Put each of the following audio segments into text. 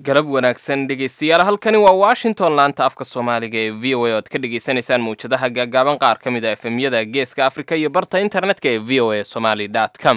galab wanaagsan dhegeystayaal halkani waa washington laanta afka soomaaliga ee v o a oad ka dhagaysanaysaan mawjadaha gaagaaban qaar ka mid a efemyada geeska afrika iyo barta internetka ee v o a somaly com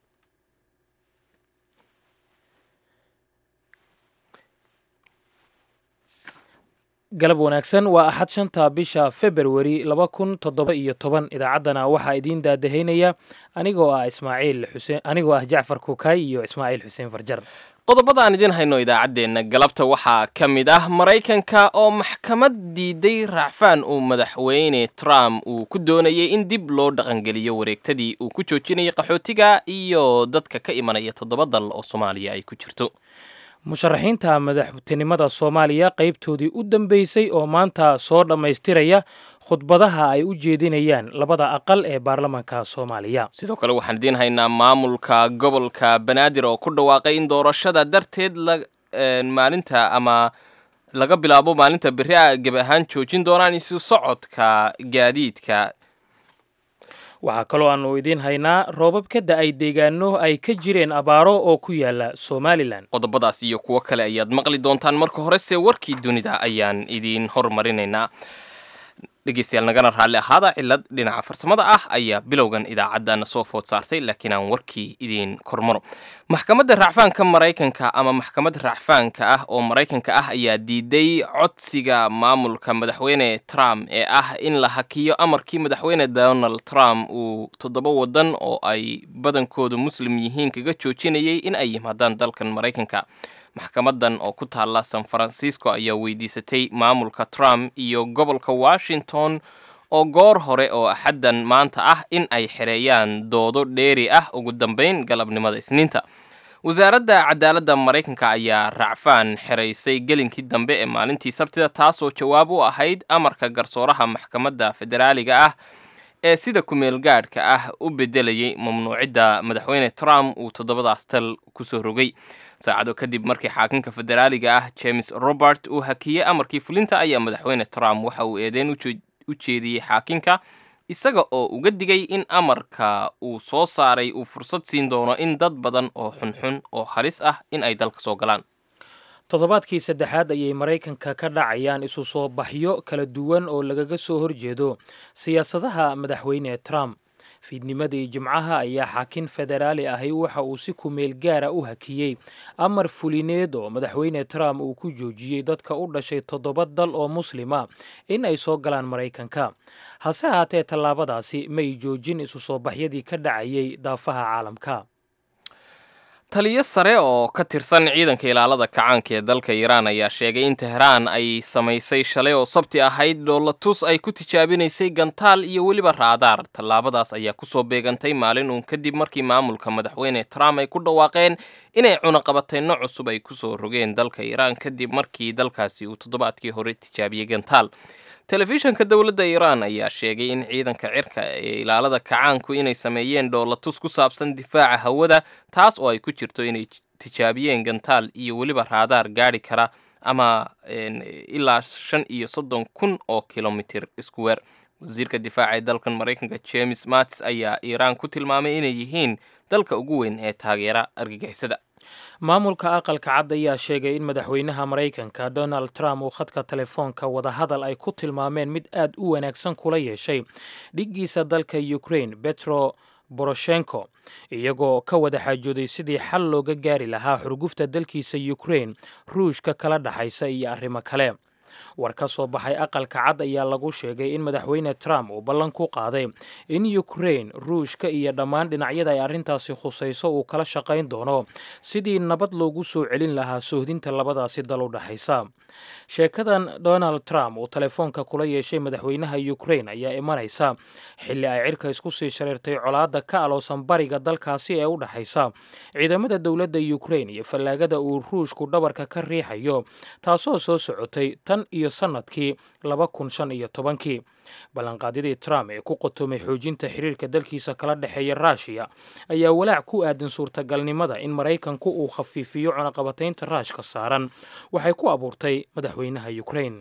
galab wanaagsan waa axad shanta bisha februari laba kun toddoba iyo toban idaacaddana waxaa idiin daadahaynaya anigoo ah ismaaciil xuseen anigoo ah jacfar kukaay iyo ismaaciil xuseen farjar qodobada aan idiin hayno idaacaddeenna galabta waxaa ka mid ah maraykanka oo maxkamad diiday raacfaan uu madaxweyne trump uu ku doonayay in dib loo dhaqangeliyo wareegtadii uu ku joojinayay qaxootiga iyo dadka ka imanaya toddoba dal oo soomaaliya ay ku jirto musharaxiinta madaxtinimada soomaaliya qaybtoodii u dambeysay oo maanta soo dhammaystiraya khudbadaha ay u jeedinayaan labada aqal ee baarlamaanka soomaaliya sidoo kale waxaan idiin haynaa maamulka gobolka banaadir oo ku dhawaaqay in doorashada darteed maalinta ama laga bilaabo maalinta beri a geb ahaan joojin doonaan isu socodka gaadiidka waxaa kaloo aanu idiin haynaa roobab ka da-ay deegaano ay ka jireen abaaro oo ku yaala somalilan qodobadaas iyo kuwo kale ayaad maqli doontaan marka horese warkii dunida ayaan idiin hormarinaynaa dhegeystayaal nagana raalli ahaada cilad dhinaca farsamada ah ayaa bilowgan idaacadana soo food saartay laakiin aan warkii idiin kormaro maxkamadda racfaanka maraykanka ama maxkamad racfaanka ah oo maraykanka ah ayaa diiday codsiga maamulka madaxweyne trump ee ah in la hakiyo amarkii madaxweyne donald trump uu toddoba wadan oo ay badankoodu muslim yihiin kaga joojinayay in ay yimaadaan dalkan maraykanka maxkamadan oo ku taalla san francisco ayaa weydiisatay maamulka trump iyo gobolka washington oo goor hore oo axaddan maanta ah in ay xereeyaan doodo dheeri ah ugu dambeyn galabnimada isniinta wasaaradda cadaaladda maraykanka ayaa racfaan xeraysay gelinkii dambe ee maalintii sabtida taasoo jawaab u ahayd amarka garsooraha maxkamadda federaaliga ah ee sida kumeel gaadhka ah u bedelayay mamnuucidda madaxweyne trump uu toddobadaas tal kusoo rogay saacado kadib markii xaakinka federaaliga ah james robert uu hakiyey amarkii fulinta ayaa madaxweyne trump waxa uu eedeyn u jeediyey xaakinka isaga oo uga digay in amarka uu soo saaray uu fursad siin doono in dad badan oo xunxun oo halis ah in ay dalka soo galaan toddobaadkii saddexaad ayay maraykanka ka dhacayaan isu soo baxyo kala duwan oo lagaga soo horjeedo siyaasadaha madaxweyne trump fiidnimadii jimcaha ayaa xaakin federaali ahi waxa uu si kumeel gaara u hakiyey amar fulineed oo madaxweyne trump uu ku joojiyey dadka u dhashay toddoba dal oo muslima in ay soo galaan maraykanka hase haatee tallaabadaasi may joojin isu soo baxyadii ka dhacayay daafaha caalamka taliyo sare oo ka tirsan ciidanka ilaalada kacaanka ee dalka iiraan ayaa sheegay in teheraan ay samaysay shalay oo sabti ahayd dhoolatus ay ku tijaabinaysay gantaal iyo weliba raadaar tallaabadaas ayaa kusoo beegantay maalin uun kadib markii maamulka madaxweyne trump ay ku dhawaaqeen inay cunaqabatayno cusub ay kusoo rogeen dalka iiraan kadib markii dalkaasi uu toddobaadkii hore tijaabiyey gantaal telefishanka dowladda iiraan ayaa sheegay in ciidanka cirka ee ilaalada kacaanku inay sameeyeen dhoolatus ku saabsan difaaca hawada taas oo ay ku jirto inay tijaabiyeen gantaal iyo weliba raadaar gaadhi kara ama ilaa shan iyo soddon kun oo kilomitir iskuweer wasiirka difaaca ee dalkan maraykanka james mattis ayaa iiraan ku tilmaamay inay yihiin dalka ugu weyn ee taageera argagixisada maamulka aqalka cad ayaa sheegay in madaxweynaha maraykanka donald trump uu khadka telefoonka wadahadal ay ku tilmaameen mid aad u wanaagsan kula yeeshay dhiggiisa dalka ukraine betro boroshenko iyagoo ka wada xaajooday sidii xal looga gaari lahaa xurgufta dalkiisa ukraine ruushka kala dhaxaysa iyo arrimo kale war ka soo baxay aqalka cad ayaa lagu sheegay in madaxweyne trump uu ballan ku qaaday in ukraine ruushka iyo dhammaan dhinacyada ay arrintaasi khusayso uu kala shaqayn doono sidii nabad loogu soo celin lahaa soohdinta labadaasi dal u dhexaysa sheekadan donald trump uu telefoonka kula yeeshay madaxweynaha ukraine ayaa imanaysa xilli ay cirka isku sii shareertay colaadda ka aloosan bariga dalkaasi ee u dhexaysa ciidamada dowladda ukraine iyo fallaagada uu ruushku dhabarka ka riixayo taasoo soo socotay tan iyo sannadkii laba kun shan iyo tobankii ballanqaadyadii trump ee ku qotomay xoojinta xiriirka dalkiisa kala dhexeeya ruushiya ayaa walaac ku aadan suurtagalnimada in maraykanku uu khafiifiyo cunaqabataynta raashka saaran waxay ku abuurtay madaxweynaha ukraine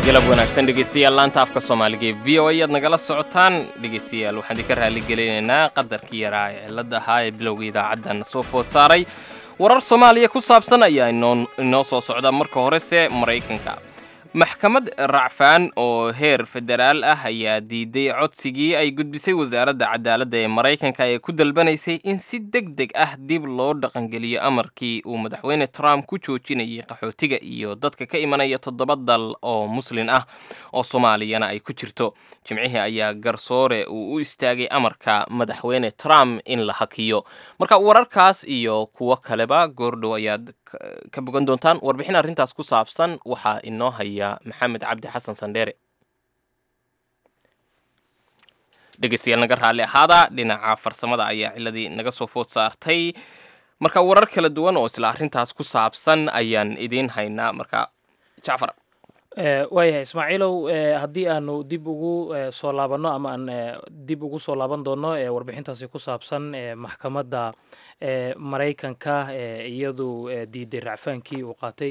galab wanaagsan dhegaystayaal laanta afka soomaaliga ee v o a aad nagala socotaan dhegaystayaal waxaan idinka raali gelinaynaa qadarkii yaraa ee cilladda ahaa ee bilowga idaacaddan soo food saaray warar soomaaliya ku saabsan ayaa inoo soo socda marka horese maraykanka maxkamad racfaan oo heer federaal ah ayaa diiday codsigii ay gudbisay wasaaradda cadaaladda ee maraykanka ee ku dalbanaysay in si deg deg ah dib loo dhaqangeliyo amarkii uu madaxweyne trump ku joojinayay qaxootiga iyo dadka ka imanaya toddoba dal oo muslin ah oo soomaaliyana ay ku jirto jimcihii ayaa garsoore uu u istaagay amarka madaxweyne trump in la hakiyo marka wararkaas iyo kuwo kaleba goordhow ayaad ka bogan doontaan warbixin arrintaas ku saabsan waxaa inoo haya maxamed cabdi xasan sandheere dhegaystayaal naga raalli ahaada dhinaca farsamada ayaa ciladii naga soo food saartay marka warar kala duwan oo isla arrintaas ku saabsan ayaan idiin haynaa marka jacfar waayahay ismaaciilow haddii aanu dib ugu soo laabanno ama aan dib ugu soo laaban doonno warbixintaasi ku saabsan maxkamadda maraykanka iyadu diiday racfaankii uu qaatay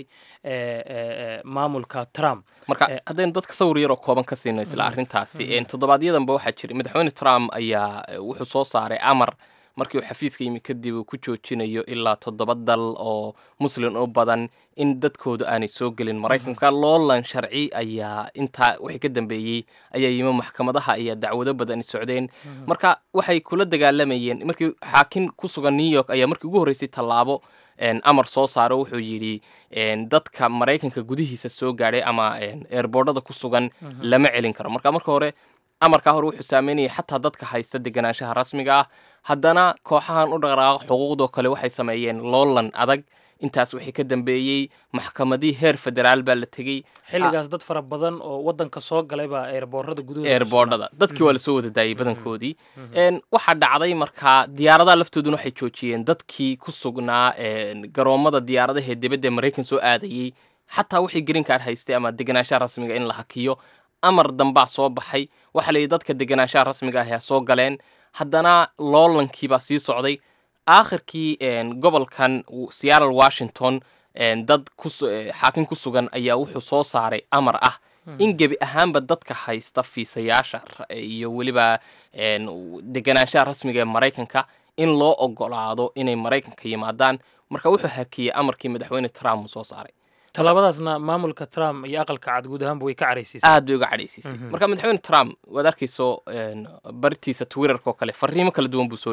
maamulka trump marka haddaynu dadka sawir yaroo kooban ka siino isla arrintaasi toddobaadyadamba waxaa jiray madaxweyne trump ayaa wuxuu soo saaray amar markii uu xafiiska yimi kadib uu ku joojinayo ilaa toddoba dal oo muslin u badan in dadkooda aanay soo gelin maraykanka loolan sharci ayaa intaa wixii ka dambeeyey ayaa yimi maxkamadaha ayaa dacwado badani socdeen marka waxay kula dagaalamayeen markii xaakim ku sugan new york ayaa markii ugu horreysay tallaabo amar soo saaro wuxuu yidhi dadka maraykanka gudihiisa soo gaadhay ama eerboordhada ku sugan lama celin karo marka marka hore amarkaa hore wuxuu saameynayay xataa dadka haysta deganaanshaha rasmiga ah haddana kooxahan u dhaqdhaqaaqa xuquuqdoo kale waxay sameeyeen loolan adag intaas wixii ka dambeeyey maxkamadii heer federaal baa la tegey xilligaas dad fara badan oo wadanka soo galay baa eerboorada gudahoda eerboordhada dadkii waa lasoo wada daayay badankoodii waxaa dhacday markaa diyaaradaha laftooduna waxay joojiyeen dadkii ku sugnaa garoommada diyaaradaha ee dibadda maraykan soo aadayey xataa wixii green card haystay ama deganaanshaha rasmiga in la hakiyo amar dambaa soo baxay waxaa la yidhi dadka deganaanshaha rasmiga ah yaa soo galeen haddana loolankiibaa sii socday aakhirkii gobolkan seattle washington dad xaakim ku sugan ayaa wuxuu soo saaray amar ah in gebi ahaanba dadka haysta fiisayaasha iyo weliba deganaanshaha rasmiga ee maraykanka in loo ogolaado inay maraykanka yimaadaan marka wuxuu hakiyey amarkii madaxweyne trump uu soo saaray tallaabadaasna maamulka trump iyo aqalka cad guud ahaanba way ka cadhaysiisay aad bay uga cadhaysiisay marka madaxweyne trump waad arkayso bartiisa twitterka oo kale fariimo kala duwan buu soo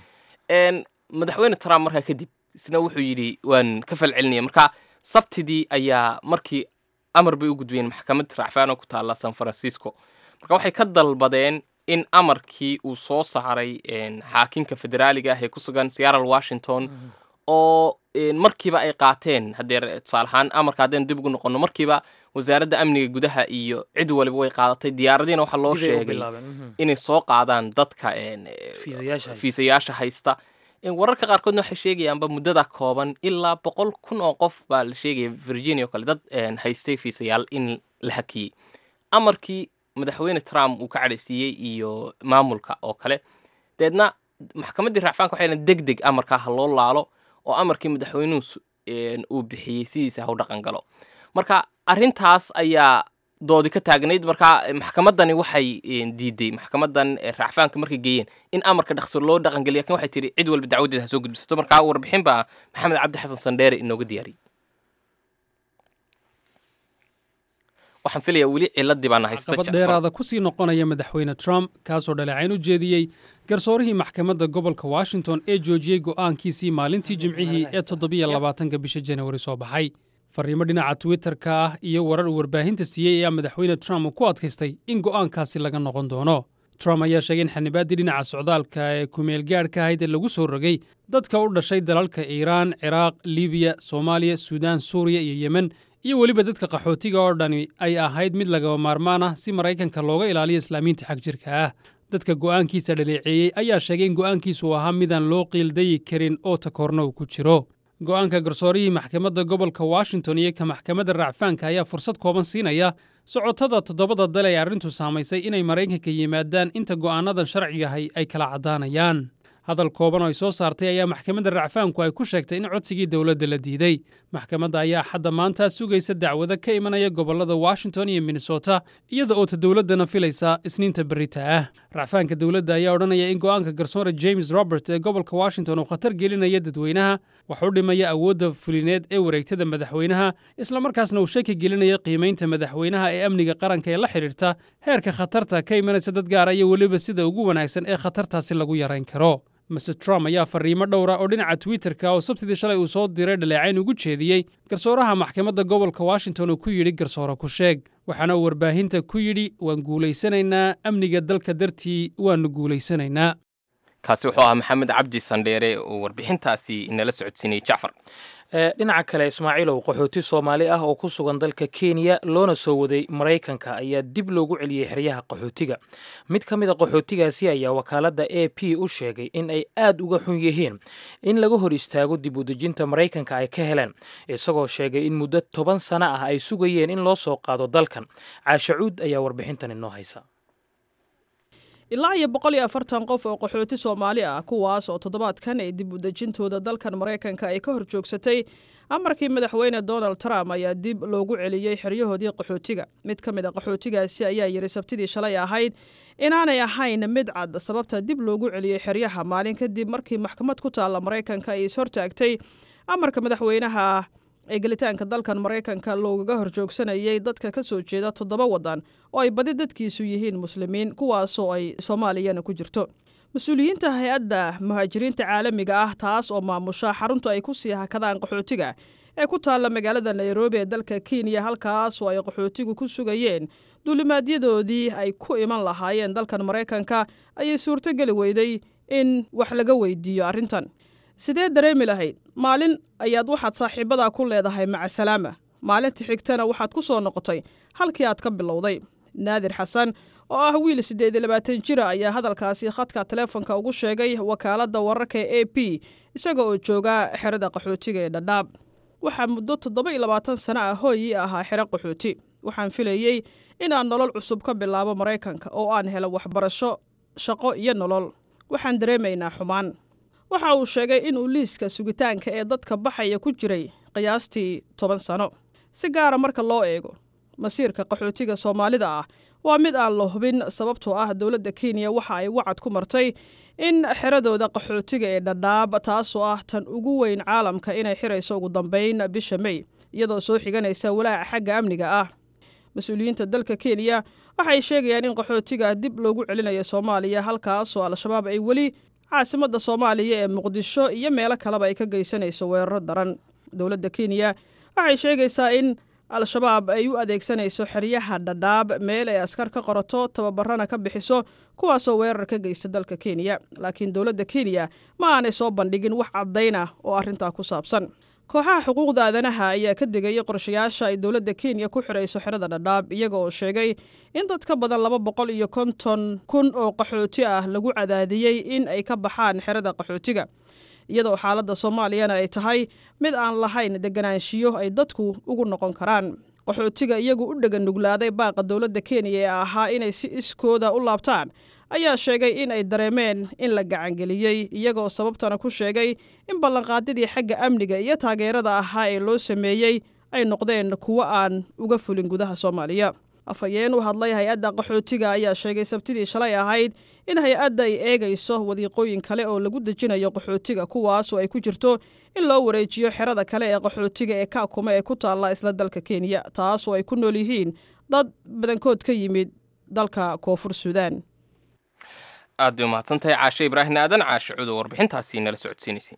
dhigay madaxweyne trump markaa kadib isna wuxuu yidhi waan ka falcelinaya marka sabtidii ayaa markii amar bay u gudbiyeen maxkamad racfaan oo ku taalla san francisco marka waxay ka dalbadeen in amarkii uu soo saaray xaakinka federaaliga ah ee ku sugan seattle washington oo markiiba ay qaateen haddee tusaale ahaan amarka haddaynu dib ugu noqonno markiiba wasaaradda amniga gudaha iyo cid waliba way qaadatay diyaaradiina waxaa loo sheegay inay soo qaadaan dadka fiisayaasha haysta wararka qaarkoodna waxay sheegayaanba muddada kooban ilaa boqol kun oo qof baa la sheegaya virginia oo kale dad haystay fiisayaal in la hakiyey amarkii madaxweyne trump uu ka cadhaysiiyey iyo maamulka oo kale deedna maxkamaddii racfaanka waxay deg deg amarkaa ha loo laalo oo amarkii madaxweynuhu uu bixiyey sidiisa ha u dhaqan galo marka arrintaas ayaa doodi ka taagnayd marka maxkamaddani waxay diiday maxkamadan racfaanka markay geeyeen in amarka dhaqso loo dhaqangeliya lakin waxay tihi cid walba dacwadeeda ha soo gudbisato marka warbixin baa maxamed cabdi xasan sandheere inooga diyaariyey waxaan filaya weli ciladii baana haysta caqabad dheeraada ku sii noqonaya madaxweyne trump kaasoo dhaleecayn u jeediyey garsoorihii maxkamadda gobolka washington ee joojiyey go'aankiisii maalintii jimcihii ee toddobiyo labaatanka bisha janawari soo baxay farriimo dhinaca twitterka ah iyo warar uu warbaahinta siiyey ayaa madaxweyne trump uu ku adkaystay in go'aankaasi laga noqon doono trump ayaa sheegay in xanibaaddii dhinaca socdaalka ee kumeelgaadhka ahayd ee lagu soo rogay dadka u dhashay dalalka iiraan ciraaq libiya soomaaliya suudaan suuriya iyo yemen iyo weliba dadka qaxootiga oo dhani ay ahayd mid lagaba maarmaan ah si maraykanka looga ilaaliyo islaamiinta xag jirka ah dadka go'aankiisa dhaleeceeyey ayaa sheegay in go'aankiisu uu ahaa midaan loo qiildayi karin oo takoorna uu ku jiro go'aanka garsoorihii maxkamadda gobolka washington iyo ka maxkamadda racfaanka ayaa fursad kooban siinaya socotada toddobada dal ee arrintu saamaysay inay maraykanka yimaadaan inta go'aannadan sharcigahay ay kala caddaanayaan hadal kooban oo ay soo saartay ayaa maxkamadda racfaanku ay ku sheegtay in codsigii dowladda la diiday maxkamadda ayaa xadda maanta sugaysa dacwado ka imanaya gobollada washington iyo minnesota iyada oo ta dowladdana filaysa isniinta berita ah racfaanka dowladda ayaa odhanaya in go'aanka garsoore james robert ee gobolka washington uu khatar gelinaya dadweynaha wax u dhimaya awoodda fulineed ee wareegtada madaxweynaha islamarkaasna uu shaki gelinaya qiimaynta madaxweynaha ee amniga qaranka ee la xidhiirta heerka khatarta ka imanaysa dad gaara iyo weliba sida ugu wanaagsan ee khatartaasi lagu yarayn karo master trump ayaa fariimo dhowra oo dhinaca twitterka oo sabtidii shalay uu soo diray dhaleecayn ugu jeediyey garsooraha maxkamadda gobolka washington uu ku yidhi garsoore ku sheeg waxaana uu warbaahinta ku yidhi waan guulaysanaynaa amniga dalka dartii waannu guulaysanaynaa kaasi wuxuu ahaa maxamed cabdi sandheere oo warbixintaasi inala socodsiinayay jacfar dhinaca kale ismaaciilow qaxooti soomaali ah oo ku sugan dalka kenya loona soo waday maraykanka ayaa dib loogu celiyey xeryaha qaxootiga mid ka mid a qaxootigaasi ayaa wakaaladda a p u sheegay in ay aad uga xun yihiin in laga hor istaago dib u dejinta maraykanka ay ka heleen isagoo sheegay in muddo toban sano ah ay sugayeen in loo soo qaado dalkan caashacuud ayaa warbixintan inoo haysa ilaa iyo boqol iyo afartan qof oo qaxooti soomaali ah kuwaas oo toddobaadkan ay dib u dejintooda dalkan maraykanka ay ka hor joogsatay amarkii madaxweyne donald trump ayaa dib loogu celiyey xeryahoodii qaxootiga mid ka mid a qaxootigaasi ayaa yidhi sabtidii shalay ahayd inaanay ahayn mid cad sababta dib loogu celiyey xeryaha maalin kadib markii maxkamad ku taalla maraykanka ay ishortaagtay amarka madaxweynaha ee gelitaanka dalkan maraykanka loogaga horjoogsanayay dadka ka soo jeeda toddoba waddan oo ay badi dadkiisu yihiin muslimiin kuwaasoo ay soomaaliyana ku jirto mas-uuliyiinta hay-adda muhaajiriinta caalamiga ah taas oo maamusha xarunta ay ku sii hakadaan qaxootiga ee ku taalla magaalada nairobi ee dalka kenya halkaasoo ay qaxootigu ku sugayeen duulimaadyadoodii ay ku iman lahaayeen dalkan maraykanka ayay suurtogeli weyday in wax laga weydiiyo arrintan sidee dareemi lahayd maalin ayaad waxaad saaxiibadaa ku leedahay macasalaama maalinta xigtana waxaad ku soo noqotay halkii aad ka bilowday naadir xasan oo ah wiil siddeed iyo labaatan jira ayaa hadalkaasi khadka taleefonka ugu sheegay wakaaladda wararka ee a p isaga oo jooga xerada qaxootiga ee dhadhaab waxaa muddo toddoba iyo labaatan sano ah hooyii ahaa xero qaxooti waxaan filayey inaan nolol cusub ka bilaabo maraykanka oo aan helo waxbarasho shaqo iyo nolol waxaan dareemaynaa xumaan waxa uu sheegay inuu liiska sugitaanka ee dadka baxaya ku jiray qiyaastii toban sano si gaara marka loo eego masiirka qaxootiga soomaalida ah waa mid aan la hubin sababtoo ah dowladda kenya waxa ay wacad ku martay in xeradooda qaxootiga ee dhadhaab taasoo ah tan ugu weyn caalamka inay xirayso ugu dambayn bisha mey iyadoo soo xiganaysa walaaca xagga amniga ah mas-uuliyiinta dalka kenya waxay sheegayaan in qaxootiga dib loogu celinayo soomaaliya halkaasoo al-shabaab ay weli caasimadda soomaaliya ee muqdisho iyo meelo kaleba ay ka geysanayso weeraro daran dowladda kenya waxay sheegaysaa in al-shabaab ay u adeegsanayso xeryaha dhadhaab meel ay askar ka qorato tababarana ka bixiso kuwaasoo weerar ka geysta dalka kenya laakiin dowladda kenya ma aanay soo bandhigin wax caddayn ah oo arrintaa ku saabsan kooxaha xuquuqda aadanaha ayaa ka degayay qorshayaasha ay dowladda kenya ku xidhayso xerada dhadhaab iyaga oo sheegay in dad ka badan laba boqol iyo konton kun oo qaxooti ah lagu cadaadiyey in ay ka baxaan xerada qaxootiga iyadoo xaaladda soomaaliyana ay tahay mid aan lahayn deganaanshiyo ay dadku ugu noqon karaan qaxootiga iyagu u dhega nuglaaday baaqa dowladda kenya ee ahaa inay si iskooda u laabtaan ayaa sheegay in ay dareemeen in la gacangeliyey iyagoo sababtana ku sheegay in ballanqaadyadii xagga amniga iyo taageerada ahaa ee loo sameeyey ay noqdeen kuwo aan uga fulin gudaha soomaaliya afhayeen u hadlay hay-adda qaxootiga ayaa sheegay sabtidii shalay ahayd in hay-adda ay eegayso wadiiqooyin kale oo lagu dejinayo qaxootiga kuwaasoo ay ku jirto in loo wareejiyo xerada kale ee qaxootiga ee kaakuma ee ku taalla isla dalka kenya taasoo ay ku nool yihiin dad badankood ka yimid dalka koonfur suudaan aad bay umahadsantahay caashe ibraahim aadan caashe cudo warbixintaasi nala socodsiinaysay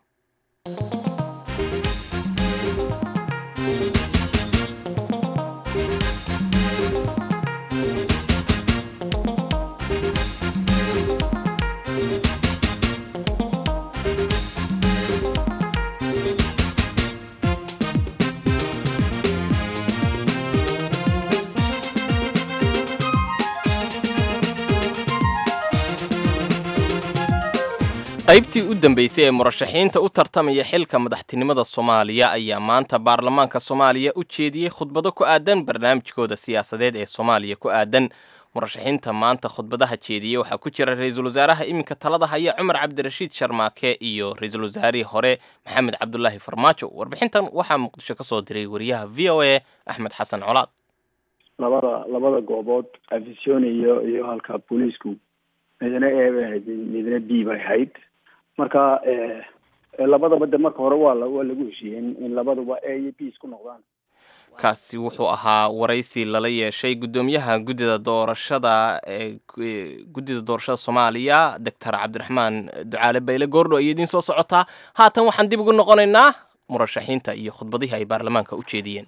qaybtii u dambeysay ee murashaxiinta u tartamaya xilka madaxtinimada soomaaliya ayaa maanta baarlamaanka soomaaliya u jeediyey khudbado ku aadan barnaamijkooda siyaasadeed ee soomaaliya ku aadan murashaxiinta maanta khudbadaha jeediyey waxaa ku jira ra-iisul wasaaraha iminka talada haya cumar cabdirashiid sharmaake iyo ra-iisul wasaarihii hore maxamed cabdulaahi farmaajo warbixintan waxaa muqdisho ka soo diray wariyaha v o a axmed xasan colaad labada labada goobood afisyon iyo iyo halka booliisku midna a bay ahayd midna b bay ahayd marka labadaba de marka hore waa waa lagu heshiiyey in labaduba a iyo b isku noqdaan kaasi wuxuu ahaa waraysi lala yeeshay guddoomiyaha guddida doorashada ee guddida doorashada soomaaliya doctor cabdiraxmaan ducaale bayle goordho ayay idiin soo socotaa haatan waxaan dib ugu noqonaynaa murashaxiinta iyo khudbadihii ay baarlamaanka u jeediyeen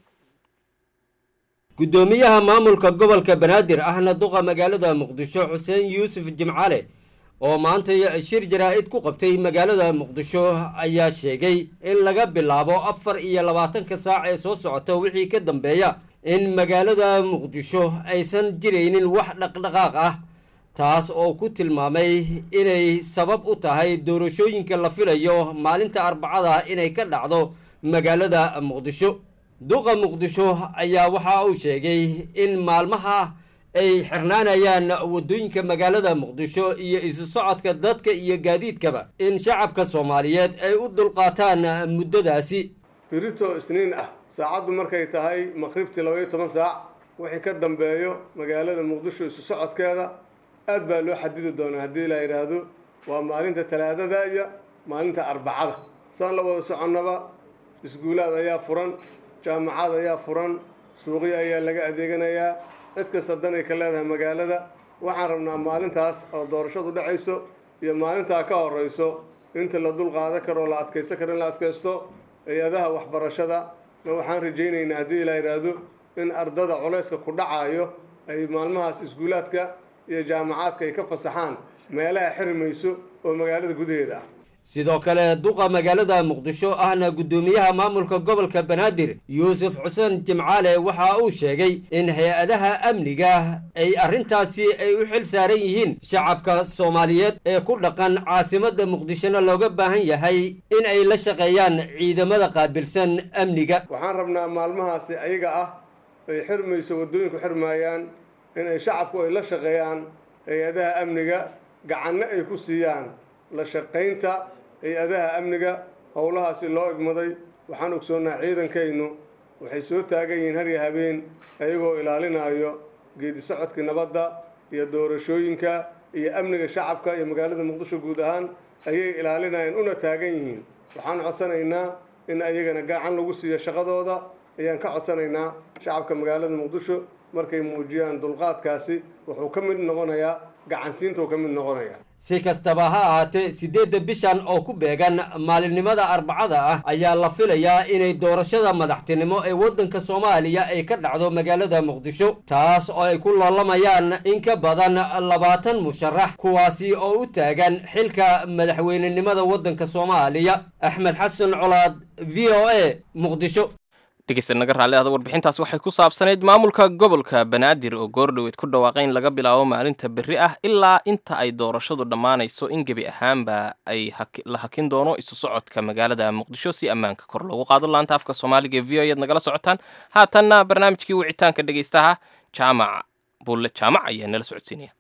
guddoomiyaha maamulka gobolka banaadir ahna duqa magaalada muqdisho xuseen yuusuf jimcale oo maanta shir jaraa-id ku qabtay magaalada muqdisho ayaa sheegay in laga bilaabo afar iyo labaatanka saac ee soo socota wixii ka dambeeya in magaalada muqdisho aysan jiraynin wax dhaqdhaqaaq ah taas oo ku tilmaamay inay sabab u tahay doorashooyinka la filayo maalinta arbacada inay ka dhacdo magaalada muqdisho duqa muqdisho ayaa waxa uu sheegay in maalmaha ay xirnaanayaan waddooyinka magaalada muqdisho iyo isu socodka dadka iyo gaadiidkaba in shacabka soomaaliyeed ay u dulqaataan muddadaasi birito isniin ah saacaddu markay tahay maqribtii labaiyo toban saac wixii ka dambeeyo magaalada muqdisho isu socodkeeda aad baa loo xadidi doonaa haddii la yidhaahdo waa maalinta talaadada iyo maalinta arbacada saan la wada soconnaba iskuulaad ayaa furan jaamacad ayaa furan suuqyo ayaa laga adeeganayaa cid kasta danay ka leedahay magaalada waxaan rabnaa maalintaas oo doorashadu dhacayso iyo maalintaa ka horeyso inta la dul qaadan karo la adkaysan karo in la adkaysto hay-adaha waxbarashada na waxaan rajaynaynaa haddii la yidhaahdo in ardada culayska ku dhacaayo ay maalmahaas iskuulaadka iyo jaamacaadka ay ka fasaxaan meelaha xirmayso oo magaalada gudaheeda ah sidoo kale duqa magaalada muqdisho ahna guddoomiyaha maamulka gobolka banaadir yuusuf xuseen jimcaale waxa uu sheegay in hay-adaha amniga ay arrintaasi ay u xil saaran yihiin shacabka soomaaliyeed ee ku dhaqan caasimadda muqdishona looga baahan yahay in ay la shaqeeyaan ciidamada qaabilsan amniga waxaan rabnaa maalmahaasi ayaga ah ay xirmayso waddooyinku xirmaayaan inay shacabku ay la shaqeeyaan hay-adaha amniga gacanno ay ku siiyaan la shaqaynta hay-adaha amniga howlahaasi loo igmaday waxaan ogsoonnaa ciidankaynu waxay soo taagan yihiin har iyo habeen ayagoo ilaalinayo geedi socodkii nabadda iyo doorashooyinka iyo amniga shacabka iyo magaalada muqdisho guud ahaan ayay ilaalinayeen una taagan yihiin waxaan codsanaynaa in ayagana gacan lagu siiyo shaqadooda ayaan ka codsanaynaa shacabka magaalada muqdisho markay muujiyaan dulqaadkaasi wuxuu ka mid noqonayaa gacansiintuu ka mid noqonaya si kastaba ha ahaatee siddeedda bishan oo ku beegan maalinimada arbacada ah ayaa la filayaa inay doorashada madaxtinimo ee waddanka soomaaliya ay ka dhacdo magaalada muqdisho taas oo ay ku loolamayaan in ka badan labaatan musharax kuwaasi oo u taagan xilka madaxweynenimada waddanka soomaaliya axmed xasan colaad v o a muqdisho dhegeysta naga raalli ahda warbixintaas waxay ku saabsanayd maamulka gobolka banaadir oo goordhoweed ku dhawaaqay in laga bilaabo maalinta berri ah ilaa inta ay doorashadu dhammaanayso in gebi ahaanba ay la hakin doono isu socodka magaalada muqdisho si ammaanka kor loogu qaado laanta afka soomaaliga e v o ayaad nagala socotaan haatanna barnaamijkii wicitaanka dhegeystaha jaamac bulle jaamac ayaa nala socodsiinaya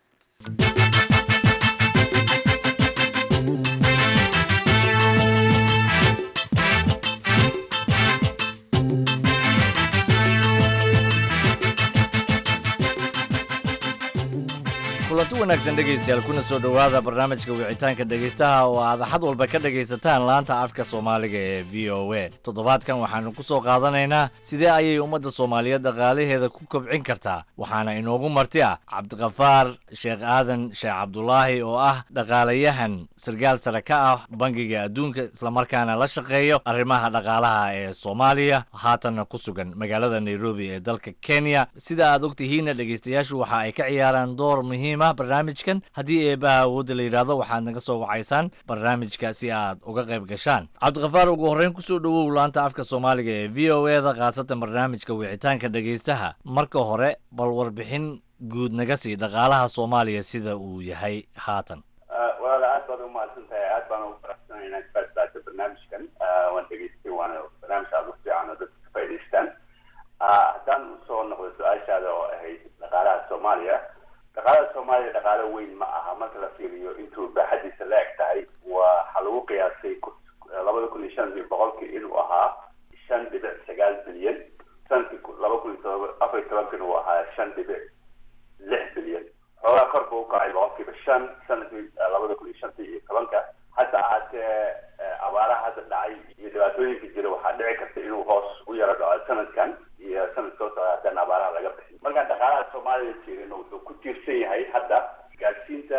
kulanti wanaagsan dhegaystayaal kuna soo dhowaada barnaamijka wicitaanka dhegaystaha oo aad axad walba ka dhegaysataan laanta afka soomaaliga ee v o a toddobaadkan waxaanu ku soo qaadanaynaa sidee ayay ummadda soomaaliyeed dhaqaalaheeda ku kobcin kartaa waxaana inoogu marti ah cabdikafaar sheekh aadan sheekh cabdulaahi oo ah dhaqaalayahan sarkaal sare ka ah bangiga adduunka islamarkaana la shaqeeyo arrimaha dhaqaalaha ee soomaaliya haatanna ku sugan magaalada nairobi ee dalka kenya sida aad ogtihiinna dhegaystayaashu waxa ay ka ciyaaraan door muhiim barnaamijkan haddii eebaha awoodda la yidhaahdo waxaad naga soo wacaysaan barnaamijka si aad uga qayb gashaan cabdikafaar ugu horreyn kusoo dhowow laanta afka soomaaliga ee v o e da khaasatan barnaamijka wicitaanka dhegaystaha marka hore bal warbixin guud naga sii dhaqaalaha soomaaliya sida uu yahay haatan walaala aad baad umahadsan tahay aad baan ugu faraxsanahay inaad kaasbaata barnaamijkan waan dhegaystay waana barnaamij aad u fiican oo dadka ka faa'idaystaan haddaan usoo noqdo su-aashaada oo ahayd dhaqaalaha soomaaliya dhaqaalada soomaaliya dhaqaalo weyn ma aha marka la fiiriyo intuu baaxadiisa la eg tahay waxaa lagu qiyaasay labada kun iyo shan iyo boqolkii inuu ahaa shan dhibic sagaal bilyan sanadkii laba kun iyo todoba afar iyo tobankina uu ahaa shan dhibic lix bilyan xoogaa kor buu ukacay boqolkiiba shan sanadkii labada kun iyo shantii iyo tobanka hadda ahaatee abaaraha hadda dhacay iyo dhibaatooyinka jira waxaa dhici karta inuu hoos u yaro dhaco sanadkan iyo sanad soo socda haddana abaaraha laga bixin markaan dhaqaalaha soomaaliya jirin wuxuu ku tiirsan yahay hadda gaadsiinta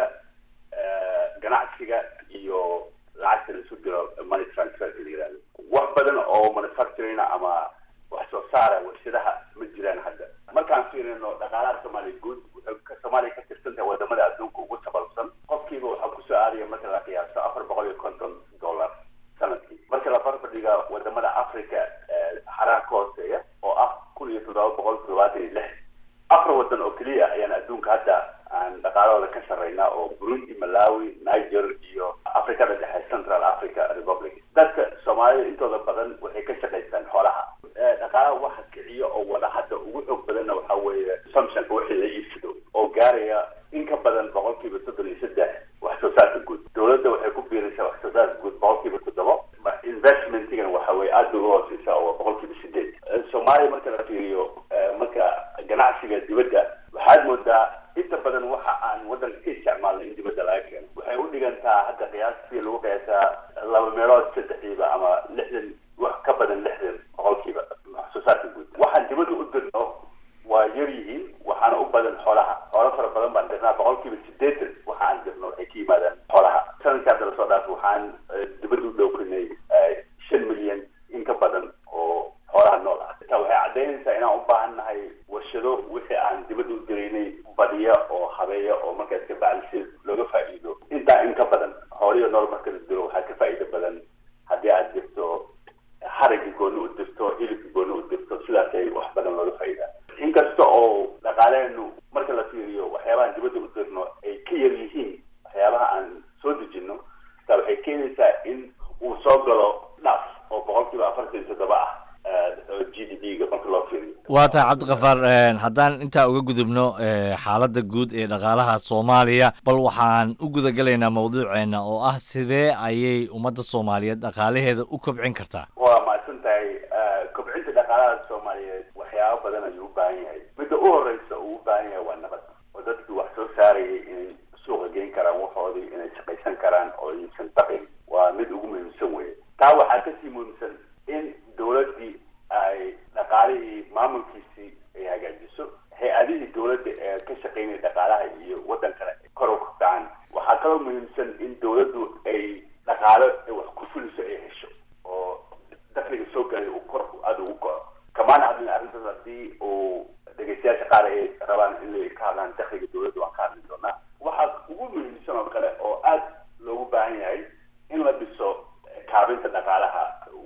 ganacsiga iyo lacagta laisu diro money transferka la yihahdo wax badan oo manufacturing ama wax soo saara warshadaha ma jiraan hadda markaan fiirino dhaqaalaha soomaaliya guud wuxuu soomaaliya ka tirsan tahay wadamada adduunka ugu sabalsan qofkiiba waxaa kusoo aadaya marka la qiyaaso afar boqol iyo konton dollar sanadkii marka la barbardhiga wadamada africa xaraha ka hooseeya oo ah kun iyo toddoba boqol toddobaatan iyo lix afar wadan oo keliya ayaan adduunka hadda aan dhaqaalahooda ka sarreynaa oo burundi malawi niger iyo africada dhexe central africa republic dadka soomaalida intooda badan waxay ka shaqaystaan xoolaha dhaqaalaha waxa kiciyo oo wada hadda ugu xoog badanna waxaa weeye samsonka wixii la iibsado oo gaaraya in ka badan boqolkiiba soddon iyo saddex wax soo saarka guud dowladda waxay ku biiraysaa wax soo saarka guud boqolkiiba toddobo investmentigana waxa weye aada bay uga hooseysaa oo boqolkiiba sideed soomaaliya marka la fiiriyo marka ganacsiga dibadda waxaad moodaa inta badan waxa aan waddanka ka isticmaalna in dibadda laga keeno waxay u dhigantaa hadda qiyaastii lagu qiyaasaa laba meelood saddexdiiba ama lixdan wax ka badan lixdan boqolkiiba wax soo saarka guud waxaan dibadda u dirno waa yar yihiin waxaana u badan xoolaha xoolo fara badan baan dirnaa boqolkiiba sideetan waxa aan dirno waxay ka yimaadaan xoolaha sanadkii hadda lasoo dhaaf waxaan dibadda u dhowrinay shan milyan in ka badan oo xoolaha nool ah taa waxay caddaynaysaa inaan u baahan nahay warshado wixii aan dibadda u diraynay badiya oo habeeya oo markaas ka bacdi si looga faa'iido intaa in ka badan xooliyo nool marka la diro waxaa ka faa'iido badan haddii aad dirto haragii gooni u dirto hilibkii gooni u dirto sidaasay wax badan looga faa'iidaa inkasta oo dhaqaaleenu marka la fiiriyo waxyaabahaan dibadda u dirno ay ka yar yihiin waxyaabaha aan soo dejinno taa waxay keenaysaa in uu soo galo dhaaf oo boqolkiiba afartan iyo toddoba ah g d p ga marka loo fiiriyo waa tahay cabdikafaar haddaan intaa uga gudubno xaaladda guud ee dhaqaalaha soomaaliya bal waxaan u gudagelaynaa mawduuceena oo ah sidee ayay ummadda soomaaliyeed dhaqaalaheeda u kobcin kartaa waa mahadsan tahay kobcinta dhaqaalaha soomaaliyeed waxyaaba badan ayuu u baahan yahay midda u horeysa uu u baahan yahay waa nabad oo dadkii wax soo saarayay inay suuqa geyn karaan waxoodii inay shaqaysan karaan oo iibsan baqin waa mid ugu muhiimsan weye taa waxaa kasii muhiimsan in dowladdii ay dhaqaalihii maamulkiisii ay hagaajiso hay-adihii dowladda ee ka shaqaynaya dhaqaalaha iyo waddankana kor u kacaan waxaa kaloo muhiimsan in dowladdu ay dhaqaalo wax ku fuliso ay hesho oo dakliga soo galay uu kor aada ugu kaco kamaana hadlin arrintaas haddii uu dhegeystayaasha qaar ay rabaan in ka hadlaan dakliga dowladda waan ka hadli doonaa waxaa ugu muhiimsan oo kale oo aada loogu baahan yahay in la dhiso kaabinta dhaqaalaha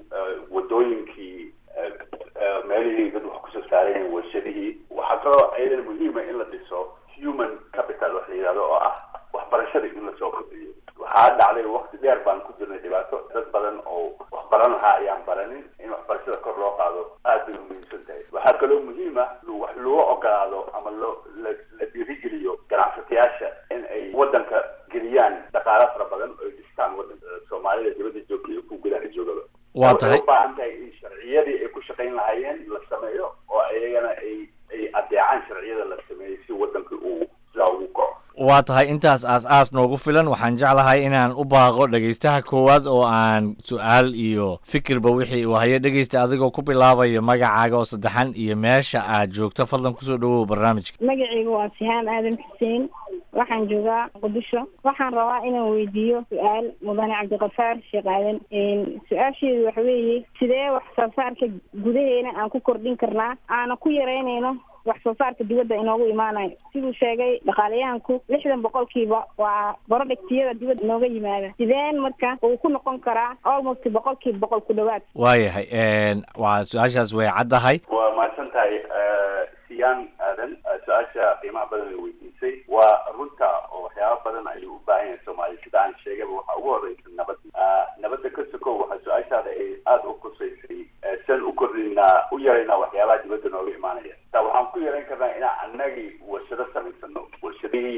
wadooyinkii meelihii dad wax kusoo saareen warshadihii waxaa kaloo ayadana muhiima in la dhiso human capital wax la yidhahdo oo ah waxbarashada in lasoo kordhiyo waxaa dhacday wakti dheer baan ku jirnay dhibaato dad badan oo wax baran lahaa ayaan baranin in waxbarashada kor loo qaado aad bay umuhiimsan tahay waxaa kaloo muhiima wax loo ogolaado ama loo la dhiirigeliyo ganacsatayaasha in ay waddanka geliyaan dhaqaalo fara badan oo ay dhistaan waddanka soomaalida dibadda joogta iyo kuwa gudaha joogaba waa tahay u baahan tahay in sharciyadii ay ku shaqayn lahaayeen la sameeyo oo iyagana ay ay adeecaan sharciyada la sameeyey si waddanka uu sidaa ugu kaco waa tahay intaas aas-aas noogu filan waxaan jeclahay inaan u baaqo dhegaystaha koowaad oo aan su-aal iyo fikirba wixii uu hayo dhegaysta adigoo ku bilaabayo magacaaga oo saddexan iyo meesha aad joogto fadlan kusoo dhawow barnaamijka magacaygu waa sihaan aadan xuseen waxaan joogaa muqdisho waxaan rabaa inaan weydiiyo su-aal mudane cabdiqafaar sheekh aadan su-aasheedu waxa weeye sidee wax soo saarka gudaheena aan ku kordhin karnaa aana ku yaraynayno wax soo saarka dibadda inoogu imaanayo siduu sheegay dhaqaalayahanku lixdan boqolkiiba waa barodhigtiyada dibadda inooga yimaada sideen marka uu ku noqon karaa almost boqolkiiba boqol ku dhawaad waayahay waa su-aashaas way caddahay waa mahadsan tahay siyaan aadan su-aasha qiimaha badan ay weydiisay waa runta oo waxyaaba badan ayuu u baahan yahay soomaaliya sida aan sheegayba waxaa ugu horeysa nabad nabadda ka sokow waxaa su-aashaada ay aada u kusaysay sian u kordhinaa u yaraynaa waxyaabaha dibadda nooga imaanaya taa waxaan ku yarayn karnaa inaan annagii warshado samaysano warshadihii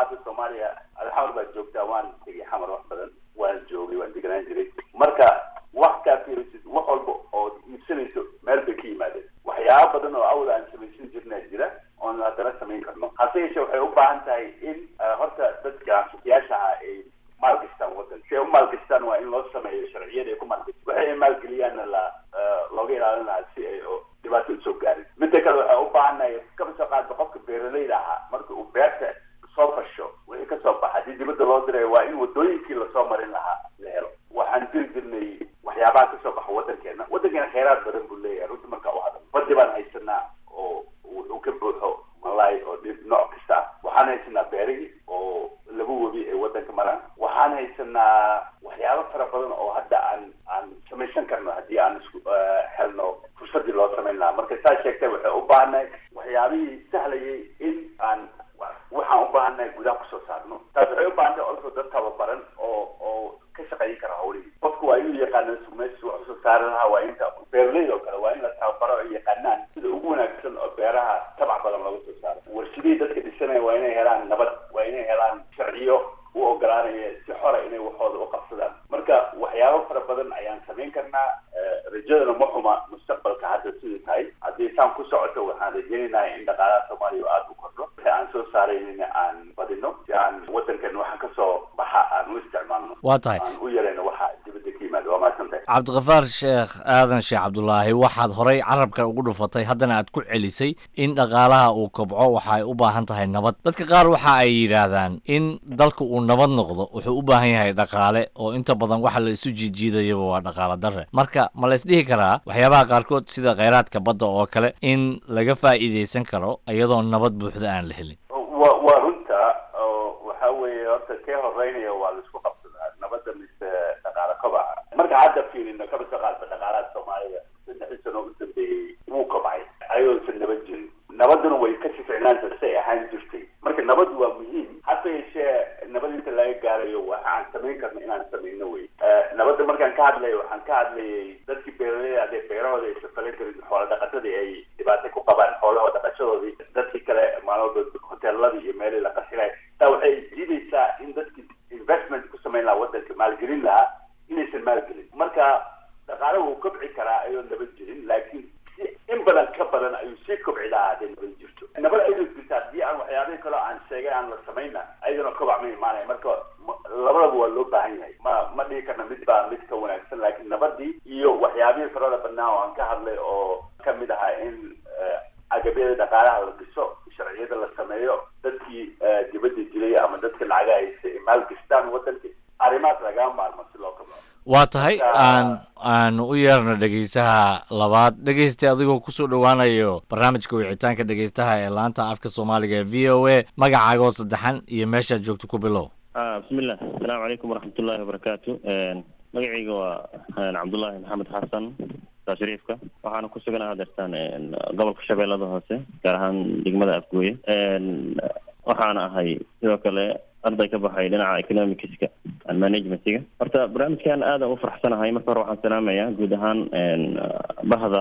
hadda soomaaliya alxamar baad joogtaa waan tegay xamar wax badan waan joogay waan deganaan jiray marka wax kaa fiirisid wax walba oo iibsanayso meel bay ka yimaadeen waxyaaba badan oo awal aan samaysan jirnaa jira oon haddana samayn karno hase yeeshee waxay u baahan tahay in horta dadka suuqyaasha ah ay maalgashtaan waddan si ay u maalgashtaan waa in loo sameeyo sharciyada ay ku maalgashtaan waxay ay maalgeliyaanna la looga ilaalin lahaa si ay dhibaato usoo gaarin midda kale waxay u baahannahay kaba soo qaadba qofka beeralayda ahaa marka uu beerta soo fasho wixii kasoo baxa haddii dibadda loo dirayo waa in wadooyinkii lasoo marin lahaa la helo waxaan diri jirnay waxyaabaha kasoo baxa waddankeena waddankeena kheyraad badan buu leeyahay runtii marka u hadal badi baan haysanaa oo wuxuu ka buuxo malaay oo dhib nooc kasta ah waxaan haysanaa beerihii oo laba webi ay waddanka maraan waxaan haysanaa waxyaabo fara badan oo hadda aan aan samaysan karno haddii aan isku helno fursadii loo samayn lahaa marka saa sheegtay waxay u baahannahay waxyaabihii sahlayay in aan waxaan u baahannahay gudaha kusoo saarno taas waxay u baahantahay also dad tababaran oo oo ka shaqayn kara hawlihii qofku waa inuu yaqaano meesha wax usoo saari lahaa waa inta beeraleyda oo kale waa in la tababaro ay yaqaanaan sida ugu wanaagsan oo beeraha tabac badan looga soo saaro warshadihii dadka dhisanaya waa inay helaan nabad waa inay helaan sharciyo u ogolaanaya si xora inay waxooda u qabsadaan marka waxyaabo fara badan ayaan samayn karnaa rajadana ma xuma mustaqbalka hadda sidai tahay haddii saan ku socoto waxaan rajaynaynaa in dhaqaalaha soomaaliya aada u kordho si aan soo saaraynina aan badino si aan waddankan waxaan kasoo baxa aan u isticmaalno waa tahay aan u yarayno waxa dibadda ka yimaada waa mahadsantahay cabdiqafaar sheekh aadan sheekh cabdulaahi waxaad horay carabka ugu dhufatay haddana aad ku celisay in dhaqaalaha uu kobco waxa ay u baahan tahay nabad dadka qaar waxa ay yidhaahdaan in dalka uu nabad noqdo wuxuu u baahan yahay dhaqaale oo inta badan waxa la isu jiijiidayaba waa dhaqaale darre marka ma la isdhihi karaa waxyaabaha qaarkood sida kheyraadka badda oo kale in laga faa'iidaysan karo iyadoo nabad buuxda aan la helin wa waa runta oo waxa weeye horta kee horeynaya waa la isku qabsadaa nabadda mise dhaqaale kobaca marka hadda fiirino kaba soo qaadba dhaqaalaha soomaaliya saddexdii sano u dambeeyey wuu kobcay ayadoosan nabad jirin nabaduna way ka sificnaanta say ahaan jirtay marka nabadu waa muhiim hase yeeshee nabad inta laga gaarayo waxaan samayn karna inaan samayno wey nabadda markaan ka hadlayo waxaan ka hadlayay dadkii beeraleyda hadee beerahooda aysan falan karin xoola dhaqatadii ay dhibaato ku qabaan xoolahooda dhaqashadoodii dadkii kale maalmood hoteeladii iyo meelihii la qasilay taa waxay diidaysaa in dadkii investment ku samayn lahaa waddanka maalgelin lahaa inaysan maalgelin marka dhaqaale wuu kobci karaa ayoo nabad jirin laakiin si in badan ka badan ayuu sii kobci lahaa hadday nabad jirto nabad ayadoo jirta haddii aan waxyaabihii kaloo aan sheegay aan la samayna ayadana kobac ma imaanaya marka labadaba waa loo baahan yahay ma ma dhihi karna mid baa mid ka wanaagsan laakiin nabadii iyo waxyaabihii farada badnaa oo aan ka hadlay oo ka mid ahaa in agabyada dhaqaalaha la dhiso sharciyada la sameeyo dadkii dibadda dilay ama dadka lacaga haysa ay maalgashtaan waddanka arrimahaas lagaa maarmo si loo kabao waa tahay aan aanu u yeerno dhegeysaha labaad dhegeysta adigoo kusoo dhowaanayo barnaamijka wicitaanka dhegeystaha ee laanta afka soomaaliga ee v o a magacaagoo saddexan iyo meeshaad joogto ku bilow bismillah asalaamu calaykum waraxmatullahi wabarakaatu magacayga waa cabdullaahi maxamed xasan saa shariifka waxaana ku suganaha hadeertaan gobolka shabeellada hoose gaar ahaan degmada afgooye waxaana ahay sidoo kale arday ka baxay dhinaca economicska and managementiga horta barnaamijkan aada u faraxsanahay marka hore waxaan salaamayaa guud ahaan bahda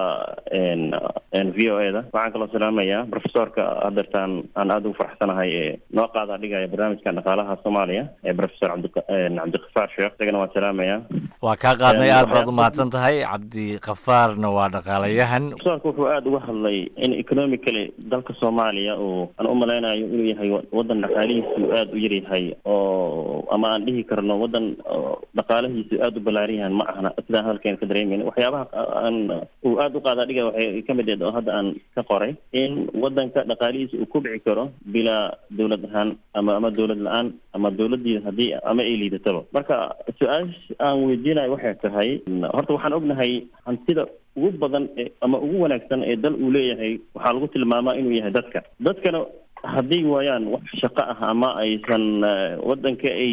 v o e da waxaan kaloo salaamayaa profesorka hadeertaan aan aada ugu faraxsanahay ee noo qaada dhigaya barnaamijkan dhaqaalaha soomaaliya ee professor cabdi cabdiqafaar sheekh isagana waan salaamayaa waa kaa qaadnay aad baad umahadsan tahay cabdikafaarna waa dhaqaalayahan profesorka wuxuu aada uga hadlay in economically dalka soomaaliya uu aan u malaynayo inuu yahay wadan dhaqaalihiisu aada u yaryahay oo ama aan dhihi karno wadan dhaqaalahiisu aada u balaaran yahan ma ahna sidaan hadalkeena ka dareemayna waxyaabaha aan uu aada u qaada dhiga waxay ka mid eed oo hadda aan ka qoray in wadanka dhaqaalihiisa uu kubci karo bilaa dowlad ahaan ama ama dowlad la-aan ama dowladii haddii ama ay liidataba marka su-aasha aan weydiinayo waxay tahay horta waxaan ognahay hantida ugu badan ama ugu wanaagsan ee dal uu leeyahay waxaa lagu tilmaamaa inuu yahay dadka dadkana hadday waayaan wax shaqo ah ama aysan wadanka ay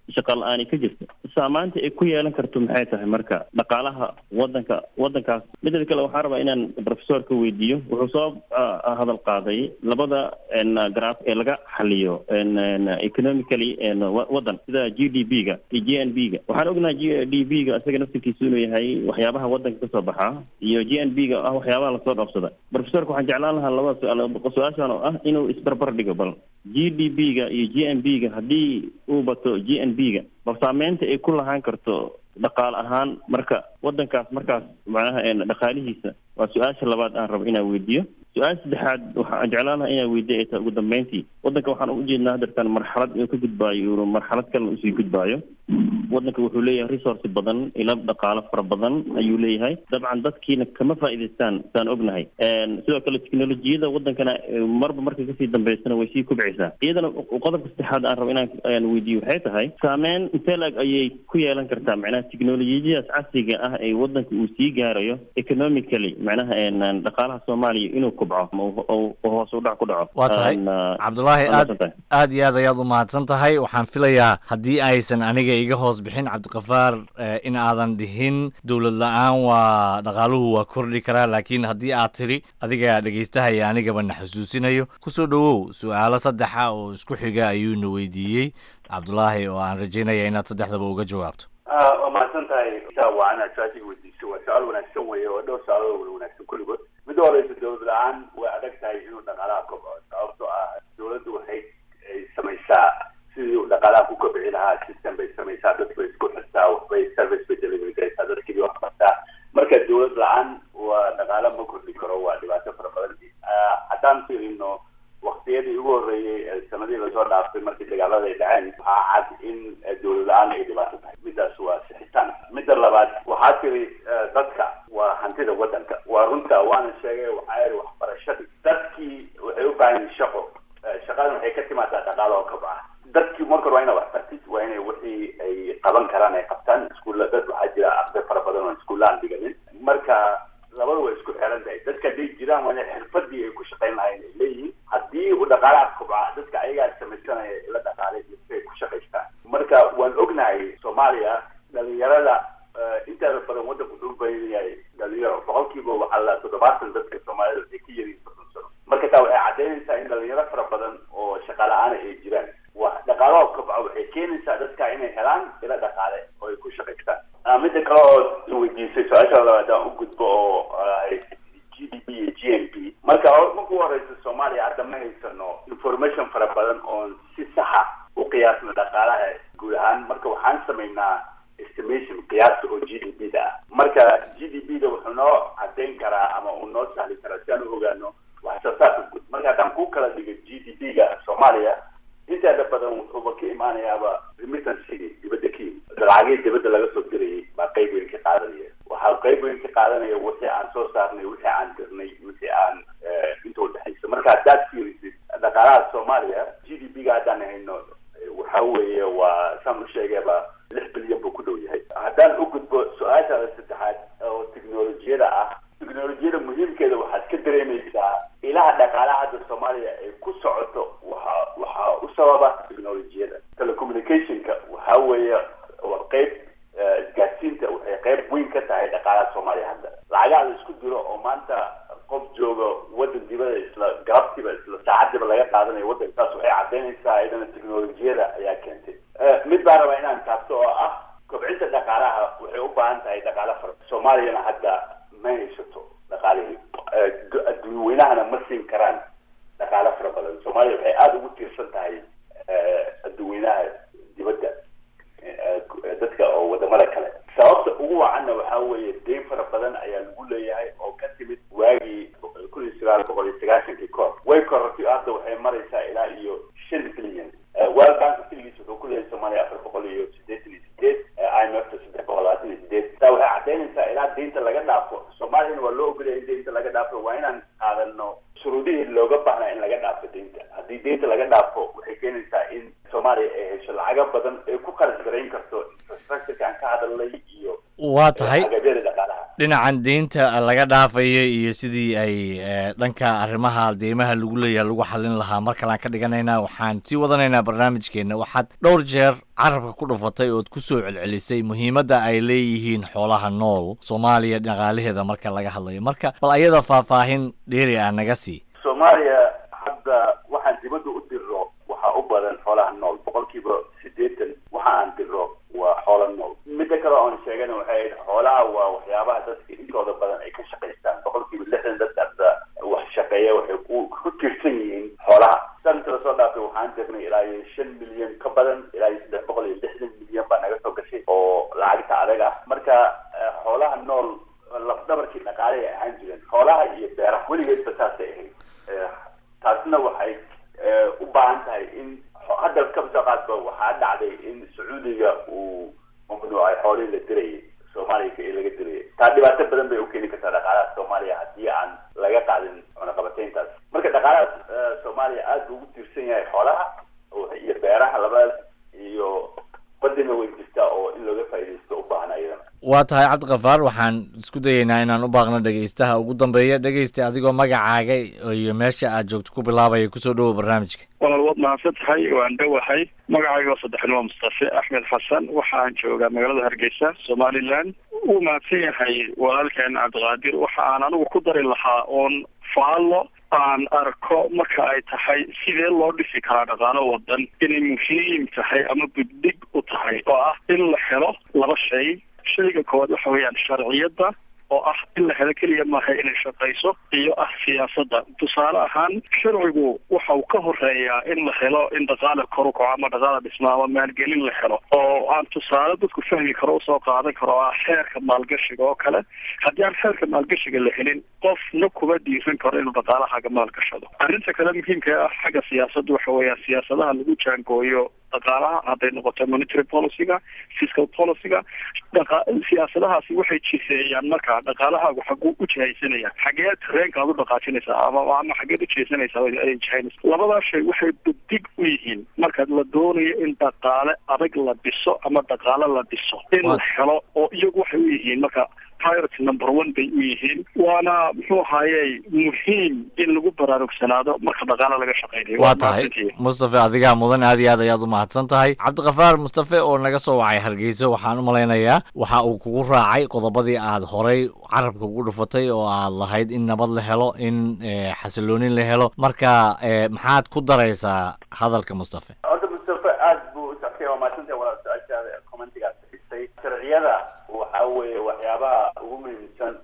shaqa la-aani ka jirto saamaynta ay ku yeelan karto maxay tahay marka dhaqaalaha wadanka wadankaas midda kale waxaan rabaa inaan professorka weydiiyo wuxuu soo ah, hadal qaaday labada n graph ee laga xaliyo n n economically n wa- wadan sida g d p ga iyo g n b ga waxaan ognahay g d p ga isaga naftirkiisu inuu yahay waxyaabaha wadanka kasoo baxa iyo g n b ga ah waxyaabaha lasoo dhoofsada professorka waxaan jeclaan lahaa labada su-aal su-aashan oo ah inuu isbarbar dhigo bal g d p ga iyo g n b ga haddii uu bato g n b ga bal saameynta ay ku lahaan karto dhaqaale ahaan marka wadankaas markaas macnaha een dhaqaalihiisa waa su-aasha labaad aan rabo inaan weydiiyo su-aasha saddexaad waxaan jeclaan lahaa inaan weydiiyo ay tahay ugu dambeyntii wadanka waxaan ujeednaa hadeertan marxalad inuu ka gudbaayo inuu marxalad kale usii gudbaayo wadanka wuxuu leeyahay resource badan ilo dhaqaalo fara badan ayuu leeyahay dabcan dadkiina kama faa'iidaystaan saan ognahay Een, sidoo kale teknolojiyada wadankana eh, marba marka kasii dambeysana way sii kubcaysaa iyadana qodobka saddexaad aan rabo inaan aan weydiiyo waxay tahay saameyn intee lag ayay ku yeelan kartaa macnaha teknolojiyadaas casriga ah ee wadanka uu sii gaarayo economically macnaha een, een, dhaqaalaha soomaaliya inuu kubco ama uu- uu uu hoos u dhac ku dhaco waa tahay Een, ah, cabdulaahi waa aad mahadsantahay. aad iyo aad ayaad u mahadsan tahay waxaan filayaa haddii aysan aniga iga hoos bixin cabdiqafaar eh, in aadan dhihin dowlad la-aan waa dhaqaaluhu waa kordhi karaa laakiin haddii aad tiri adiga dhegaystahaya anigaba na xusuusinayo kusoo dhowow su-aalo saddexa oo isku xiga ayuuna weydiiyey cabdulaahi oo aan rajaynaya inaad saddexdaba uga jawaabto waa mahadsan tahay saa waa inaad su-aashiga weydiiso waa su-aal wanaagsan weeye oo dhowr su-aalood wada wanaagsan kulligood midda horeysa dowlad la-aan way adag tahay inuu dhaqaalaha kobco sababtoo ah dowladdu waxay ay samaysaa sidii uu dhaqaalaha ku kobci lahaa system bay samaysaa dad bay isku xirtaa waxbay service bay delivery garaysaa dadkii wax bartaa marka dowlad la-aan waa dhaqaalo ma kordhi karo waa dhibaato fara badan Ah, haddaan fiirino waqtiyadii ugu horreeyey ee sanadihii lasoo dhaaftay markii dagaalada ay dhaceen waxaa cad in eh, dowlad la-aan ay dhibaato tahay midaas waa sixitaan midda labaad waxaa tiri eh, dadka waa hantida wadanka waa runta waana sheegay waxaa yidhi waxbarashadii dadkii waxay u baahan yihiin shaqo Eh, shaqadan waxay ka timaadaa dhaqaalo oo kabca dadkii marka hore waa inay wax bartid waa inay wixii ay qaban karaan ay qabtaan iskuulla dad waxaa jira arday fara badan oo iskuulla aan dhiganin marka labada way isku xiran tahay dadka hadday jiraan waa inay xirfadii ay ku shaqayn lahayn ay leeyihiin haddii uu dhaqaalaha kobca dadka ayagaa samaysanaya ila dhaqaalay ay ku shaqaystaan marka waan ognahay soomaaliya dhalinyarada eh, inteeda badan wadanku wuxuu u baahan yahay dhalinyaro boqolkiiba waxaa la toddobaatan dadka soomaalida waxay ka yariin soddon sano marka taa waxay caddaynaysaa in dhalinyaro fara badan oo shaqa la-aana ay jiraan wa dhaqaalaha kobca waxay keenaysaa dadka inay helaan ila dhaqaale oo ay ku shaqaystaan Ah, midda kale oo weydiisay su-aasha labaad aan u gudbo oo ah, g d p iyo g n p marka hor- marka ugu horeysa soomaaliya hadda ma haysano information fara badan oon si saxa u qiyaasno dhaqaalaha guud ahaan marka waxaan samaynaa estimation qiyaasta oo g d p da ah marka g d p da wuxuu noo caddayn karaa ama uu noo sahli karaa si aan u ogaano wax soo saarka guud marka haddaan ku kala dhigo g d p ga soomaaliya inteeda badan wuxuuba ka imaanayaaba remittance dibadda ka yimid lacagihii dibadda laga soo dirayay baa qayb weyn ka qaadanaya waxaa qayb weyn ka qaadanaya wixii aan soo saarnay wixii aan dirnay wixii aan eh, inta udhexaysa marka haddaad fiirisid dhaqaalaha soomaaliya g d p ga haddaan hayno eh, waxa weeye waa saan u sheegayba lix bilyan buu ku dhow yahay haddaan u gudbo su-aashaada saddexaad oo teknolojiyada ah teknolojiyada muhiimkeeda waxaad ka dareemaysaa ilaha dhaqaalaha hadda soomaaliya ay ku socoto waxa waxaa u sababa teknolojiyada telecommunicationka waxa weeye waa qayb eh, isgaadsiinta waxay qayb weyn ka tahay dhaqaalaha soomaaliya hadda lacagaha la isku diro oo maanta qof jooga wadan dibada isla galabtiiba isla saacadiiba laga qaadanayo wadanka taas waxay caddaynaysaa iyadana teknolojiyada ayaa keentay Eh, mid baan rabaa inaan taabto oo ah kobcinta dhaqaalaha waxay u baahan tahay dhaqaale fara soomaaliyana hadda ma haysato dhaqaalihii Eh, du- adduunweynahana ma siin karaan dhaqaale fara badan soomaaliya waxay aada ugu tiirsan tahay eh, adduunweynaha dibadda eh, eh, dadka oo wadamada kale sababta ugu wacanna waxaa weeye deyn fara badan ayaa lagu leeyahay oo ka timid waagii kun iyo sagaal boqol iyo sagaashankii kahor way korortay hadda waxay maraysaa ilaa iyo shan bilyan world bank keligiis wuxuu ku leeyahay soomaaliya afar boqol iyo siddeetan iyo sideed i m f ta saddex boqol labaatan iyo sideed taa waxay caddaynaysaa ilaa deynta laga dhaafo soomaaliyana waa loo ogolaya in deynta laga dhaafo waa inaan qaadano shuruudihii looga baahnaa in laga dhaafo deynta haddii deynta laga dhaafo waxay keenaysaa in soomaaliya ay hesho lacago badan ay ku kharash garayn karto infrastructureka aan ka hadalnay iyo waa tahay agabyada dhaqaalaha dhinacan deynta laga dhaafayo iyo sidii ay dhanka arrimaha deymaha lagu leeyahay lagu xallin lahaa mar kalean ka dhiganaynaa waxaan sii wadanaynaa barnaamijkeenna waxaad dhowr jeer carabka ku dhufatay ood ku soo celcelisay muhiimadda ay leeyihiin xoolaha nool soomaaliya dhaqaalaheeda marka laga hadlayo marka bal ayada faahfaahin dheeri ah naga sii soomaaliya hadda waxaan dibadda u dirro waxaa u badan xoolaha nool boqolkiiba siddeetan waxa aan dirro waa xoola nool midda kale oon sheegana waxay ahayd xoolaha waa waxyaabaha dadka intooda badan ay ka shaqaystaan boqolkiiba lixdan dadka hadda wax shaqeeya waxay ku ku tiirsan yihiin xoolaha sanadka lasoo dhaafay waxaan dirnay ilaa iyo shan milyan ka badan ilaa iyo saddex boqol iyo lixdan milyan baa naga soo gashay oo lacagta adag ah marka xoolaha nool lafdabarkii dhaqaale ay ahaan jireen xoolaha iyo beeraha weligeedba saasay ahayd taasna waxay u baahan tahay in hadda kabsoo qaadba waxaa dhacday in sacuudiga uu mamnuucay xoolihii la dirayay soomaaliya ee laga dirayay taa dhibaato badan bay u keeni kartaa dhaqaalaha soomaaliya haddii aan laga qaadin cunaqabateyntaas marka dhaqaalaha soomaaliya aada buu ugu tiirsan yahay xoolaha iyo beeraha labadaas iyo badina way jirtaa oo in looga faaidaysto u baahan ayadana waa tahay cabdikafaar waxaan isku dayeynaa inaan u baaqno dhegaystaha ugu dambeeya dhegaysta adigoo magacaaga iyo meesha aad joogto ku bilaabaya kusoo dhowow barnaamijka walaal waad mahadsan tahay waan dhowahay magacayga oo saddexnimo mustafe axmed xasan waxaan joogaa magaalada hargeysa somalilan wuu mahadsan yahay walaalkeen cabdiqaadir waxa aan anigu ku dari lahaa oon faallo aan arko marka ay tahay sidee loo dhisi karaa dhaqaalo wadan inay muhiim tahay ama buddig u tahay oo ah in la helo laba shay shayga koowaad waxa weeyaan sharciyadda oo ah in la helo keliya maaha inay shaqayso iyo ah siyaasadda tusaale ahaan sharcigu waxa uu ka horeeyaa in la helo in dhaqaale kor u kaco ama dhaqaale dhisma ama maalgelin la helo oo aan tusaale dadku fahmi karo usoo qaadan karo oo ah xeerka maalgashiga oo kale haddii aan xeerka maalgashiga la helin qofna kuma dhiiran karo inuu dhaqaalahaga maalgashado arrinta kale muhiimka ah xagga siyaasadda waxa weeyaan siyaasadaha lagu jaangooyo dhaqaalaha hadday noqoto monetary policyga fiscal policyga dhaqa siyaasadahaasi waxay jiseeyaan marka dhaqaalahaagu xaguu u jihaysanaya xagee tareenka aad u dhaqaajinaysaa ama ama xageed u jihaysanaysaa ay jihaynaysa labadaa shay waxay budig u yihiin marka la doonayo in dhaqaale adag la dhiso ama dhaqaale la dhiso in la helo oo iyagu waxay u yihiin marka priority number one bay u yihiin waana muxuu ahaaye muhiim in lagu baraarugsanaado marka dhaqaale laga shaqeynayo waa tahay mustafe adigaa mudan aad iyo aad ayaad u mahadsan tahay cabdikafaar mustafe oo naga soo wacay hargeysa waxaan u malaynayaa waxa uu kugu raacay qodobadii aad horay carabka ugu dhufatay oo aad lahayd in nabad la helo in xasiloonin la helo marka maxaad ku daraysaa hadalka mustafe horta mustafe aad buu u soctay waa mahadsantay walaal su-aashaada commentigaad xigtay sharciyada waxa weeye waxyaabaha ugu muhiimsan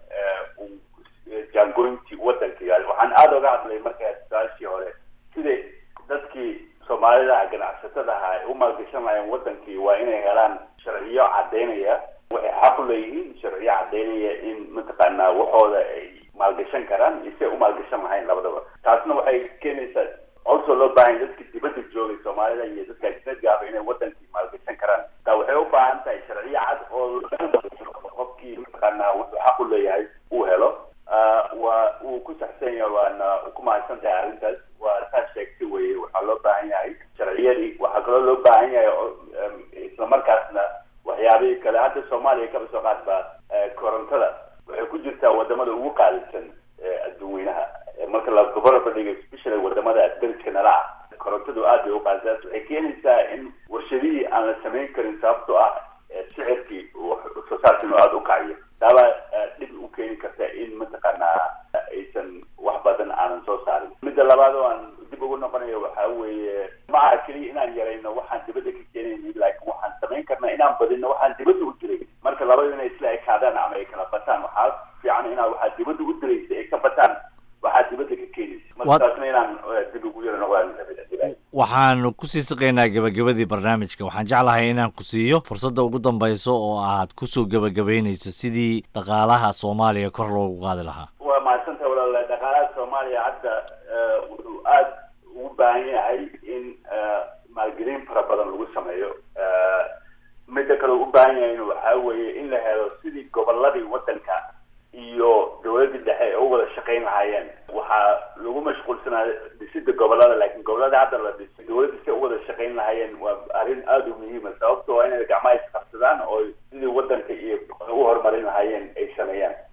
jaangoyntii wadanka waxaan aada oga hadlay markaa su-aashii hore siday dadkii soomaalida ganacsatada aha ay u maalgashan lahayen wadankii waa inay helaan sharciyo cadaynaya waxay xaq u leeyihiin sharciyo cadaynaya in mataqaanaa waxooda ay maalgashan karaan iyo si ay u maalgashan lahayn labadaba taasna waxay keenaysaa also loo baahan dadka dibadda joogay soomaalida iyo dadka ajnadka ahba inay wadankii maalgashan karaan taa waxay u baahan tahay sharciyo cad oo qofkii mataqaanaa wuxuu xaq u leeyahay uu helo waa uu ku saxsan yahay waana ku mahadsan tahay arrintaas waa saa sheegtay weye waxaa loo baahan yahay sharciyadii waxaa kaloo loo baahan yahay islamarkaasna waxyaabihii kale hadda soomaaliya kaba soo qaadba korontada waxay ku jirtaa wadamada ugu qaalisan adduun weynaha marka la gobolaba dhigo especially wadamada dariska nala ah korontadu aad bay u qaalisaas waxay keenaysaa in warshadihii aan la samayn karin sababtoo ah sicirkii soo saarkiinu aada u kaciyo taabaa dhib u keeni karta in mataqaanaa aysan wax badan aanan soo saarin midda labaad oo aan dib ugu noqonayo waxaa weeye ma aha keliya inaan yarayno waxaan dibadda ka keenayni laakiin waxaan samayn karnaa inaan badino waxaan dibadda u diray marka labadu inay isla ekaadaan ama ay kala bataan waxaa fiican inaa waxaa dibadda u diraysa ay ka bataan waxaa dibadda ka keenaysa marka taasna inaan dib ugu yaro noqdaan waxaanu kusii siqaynaa gebagabadii barnaamijka waxaan jeclahay inaan ku siiyo fursadda ugu dambayso oo aad kusoo gebagabaynayso sidii dhaqaalaha soomaaliya kor loogu qaadi lahaa waa mahadsantaha walaal dhaqaalaha soomaaliya hadda wuxuu aada ugu baahan yahay in maalgelin fara badan lagu sameeyo midda kale u baahan yahay waxaa weeye in la helo sidii goboladii wadanka iyo dowladii dhexe ay u wada shaqayn lahaayeen waxaa lagu mashquulsanaa dhisida gobolada laakiin gobolada hadda la dhisay dowladda si u wada shaqayn lahaayeen waa arrin aada u muhiima sababto waa inay gacmaha isqabsadaan oo sidii wadanka iyo u horumarin lahaayeen ay sameeyaan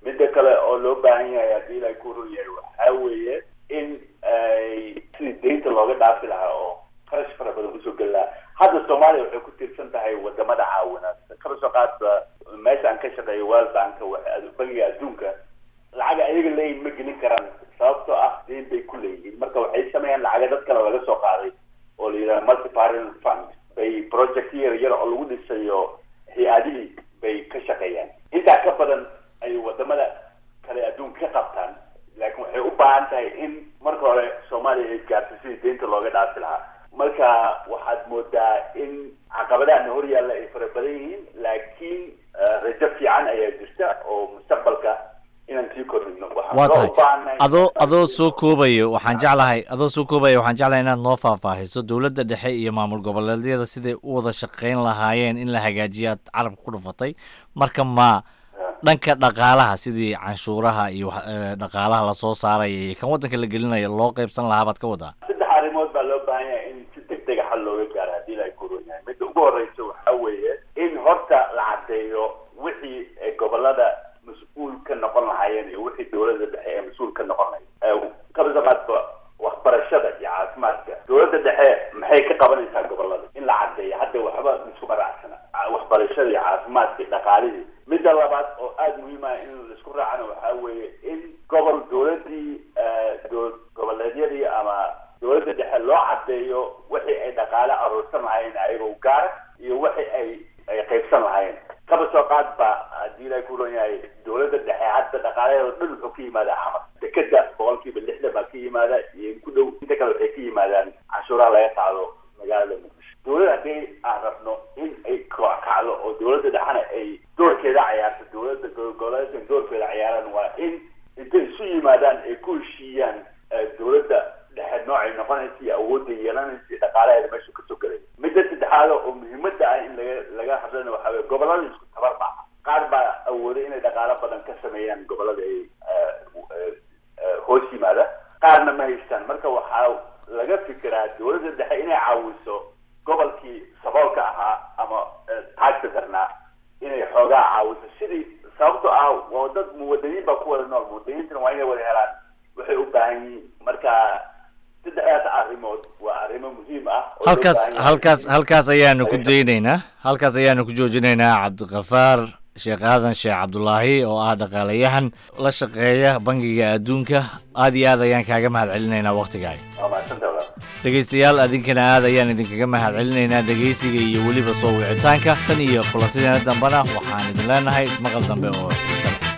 tahay wadamada caawina kaba soo qaadba meesha aan ka shaqeeyo world bank waxa- bangiga adduunka lacag ayaga leeyihin ma gelin karaan sababtoo ah deyn bay ku leeyihiin marka waxay sameeyaan lacaga dad kale laga soo qaaday oo la yidhaha multiparent fund bay project yar yar oo lagu dhisayo hay-adihii bay ka shaqeeyaan intaa ka badan ay wadamada kale adduunka ka qabtaan laakiin waxay u baahan tahay in marka hore soomaaliya ay gaarto sidii deynta looga dhaafi lahaa marka waxaad moodaa in caqabadaana hor yaalla ay fara badan yihiin laakiin eh, rajo fiican ayaa jirta oo mustaqbalka inaan sii kordhino waxaan waa loo tahay baahannahay adoo adoo soo koobayo waxaan jeclahay adoo soo koobaya waxaan jeclahay inaad noo faahfaahiso dowladda dhexe iyo maamul goboleedyada siday u wada shaqayn lahaayeen in la hagaajiyo aad carabka ku dhufatay marka ma dhanka dhaqaalaha sidii canshuuraha iyo wax- eh, dhaqaalaha lasoo saaraya iyo kan waddanka la gelinayo loo qaybsan lahaa baad ka wadaa saddex arrimood baa loo baahan yahay in si deg dega xal looga gaaro haddii la koron yahay midda ugu horeysa waxaa weeye in horta la caddeeyo wixii ay gobolada mas-uul ka noqon lahaayeen iyo wixii dowladda dhexe ee mas-uul ka noqon lahayd kabasa qaadba waxbarashada iyo caafimaadka dowladda dhexe maxay ka qabanaysaa gobolada in la caddeeyo hadda waxba isku maraacsana waxbarashada iyo caafimaadka iyo dhaqaalihii midda labaad oo aada muhiim ah in laisku raacana waxaa weeye in gobol dowladii dowlad goboleedyadii ama dowladda dhexe loo caddeeyo wixii ay dhaqaale aruursan lahaayeen ayagoo gaara iyo wixii ay ay qaybsan lahaayeen kaba soo qaad ba haddii ilaahay ku ron yahay dowladda dhexe hadda dhaqaalaheeda dhan wuxuu ka yimaadaa xamar dekeda boqolkiiba lixdan baa ka yimaada iyo in ku dhow inta kale waxay ka yimaadaan canshuuraha laga qaado magaalada muqdisho dowladda haddii aan rabno in ay kooc kacdo oo dowladda dhexena ay doorkeeda cayaarto dowladda goboleedka doorkeeda cayaaraan waa in intay isu yimaadaan ay ku heshiiyaan eh, dowladda dhexe noocay noqonaysa iyo awoodda yeelanaysa iyo dhaqaalaheeda meesha kasoo gelay midda saddexaad oo muhiimadda ah in laga laga hadlana waxaa weye gobolada isku tabar maaha qaar baa awooday inay dhaqaalo badan ka sameeyaan gobolada ay eh, eh, eh, hoos yimaada qaarna ma haystaan marka waxaa laga fikiraa dowladda dhexe inay caawiso gobolkii saboolka ahaa ama eh, taagta darnaa inay xoogaa caawiso sidii sababto ah waa dad muwadaniin baa ku wada nool muwadaniintana waa inay wada helaan waxay u baahan yihiin marka saddexdaas arrimood waa arrimo muhiim ah oo loo halkaas baahan yahay halkaas in halkaas ayaanu ku laga daynaynaa halkaas ayaanu ku joojinaynaa cabdiqafaar sheekh aadan sheekh cabdulaahi oo ah dhaqaalayahan la shaqeeya bangiga adduunka aad iyo aad ayaan kaaga mahad celinaynaa wakhtigaaga waa mahadsantahay walaal. dhegaystayaal adinkana aad ayaan idinkaga mahad celinaynaa dhegaysiga iyo weliba soo wicitaanka tan iyo kulantideena dambena waxaan idin leenahay ismaqal dambe oo xiisa leh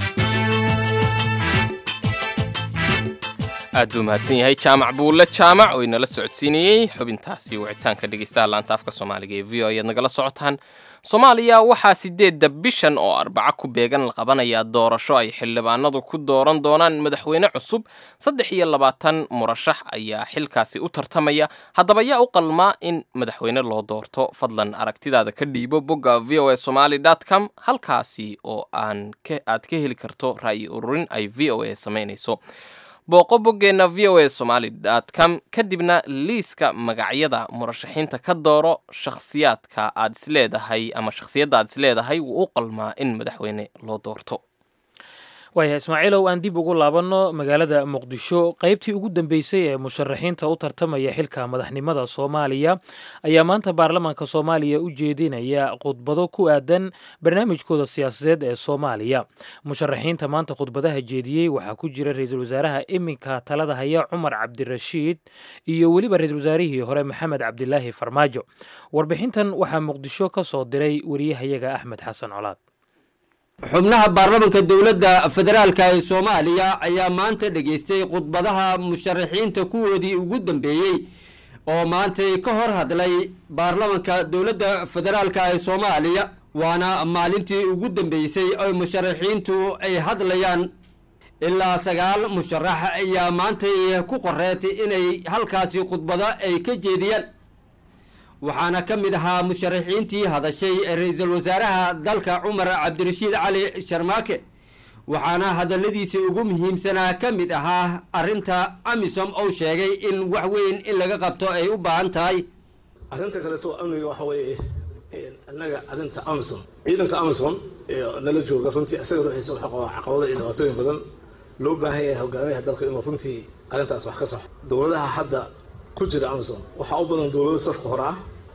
aad buu mahadsan yahay jaamac buulle jaamac oo inala socodsiinayey xubintaasi wicitaanka dhegeystaha laanta afka soomaaliga ee v o ayaad nagala socotaan soomaaliya waxaa sideedda bishan oo arbaco ku beegan la qabanayaa doorasho ay xildhibaanadu ku dooran doonaan madaxweyne cusub saddex iyo labaatan murashax ayaa xilkaasi u tartamaya haddaba yaa u qalmaa in madaxweyne loo doorto fadlan aragtidaada ka dhiibo bogga v o a somaly com halkaasi oo aan ka- aad ka heli karto ra'yi ururin ay v o a samaynayso booqo boggeenna v o a somaly com kadibna liiska magacyada murashaxiinta ka dooro shakhsiyaadka aad isleedahay ama shakhsiyadda aad isleedahay wuu u qalmaa in madaxweyne loo doorto waaya ismaaciilow aan dib ugu laabanno magaalada muqdisho qaybtii ugu dambeysay ee musharaxiinta u tartamaya xilka madaxnimada soomaaliya ayaa maanta baarlamaanka soomaaliya u jeedinaya khudbado ku aadan barnaamijkooda siyaasadeed ee soomaaliya musharaxiinta maanta khudbadaha jeediyey waxaa ku jira ra-iisul wasaaraha iminka talada haya cumar cabdirashiid iyo weliba ra-iisul wasaarihii hore maxamed cabdilaahi farmaajo warbixintan waxaa muqdisho ka soo diray wariyahayaga axmed xasan colaad xubnaha baarlamanka dowladda federaalka ee soomaaliya ayaa maanta dhegaystay khudbadaha musharaxiinta kuwoodii ugu dambeeyey oo maantay ka hor hadlay baarlamanka dowladda federaalka ee soomaaliya waana maalintii ugu dambeysay oo musharaxiintu ay hadlayaan ilaa sagaal musharax ayaa maantay ku qoreetay inay halkaasi khudbado ay ka jeediyaan waxaana ka mid ahaa musharaxiintii hadashay ra-iisul wasaaraha dalka cumar cabdirashiid cali sharmaake waxaana hadalladiisii ugu muhiimsanaa ka mid ahaa arrinta amisom ou sheegay in wax weyn in laga qabto ay u baahan tahay arrinta kaleeto amniga waxa weeye annaga arrinta amison ciidanka amison ee nala jooga runtii isaga ruuxiisa waxa qabaa caqabado iyo dhibaatooyin badan loo baahan yahay hogaamiyaha dalka inuu runtii arrintaas wax ka saxo dowladaha hadda ku jira amison waxaa u badan dowlado safka hore ah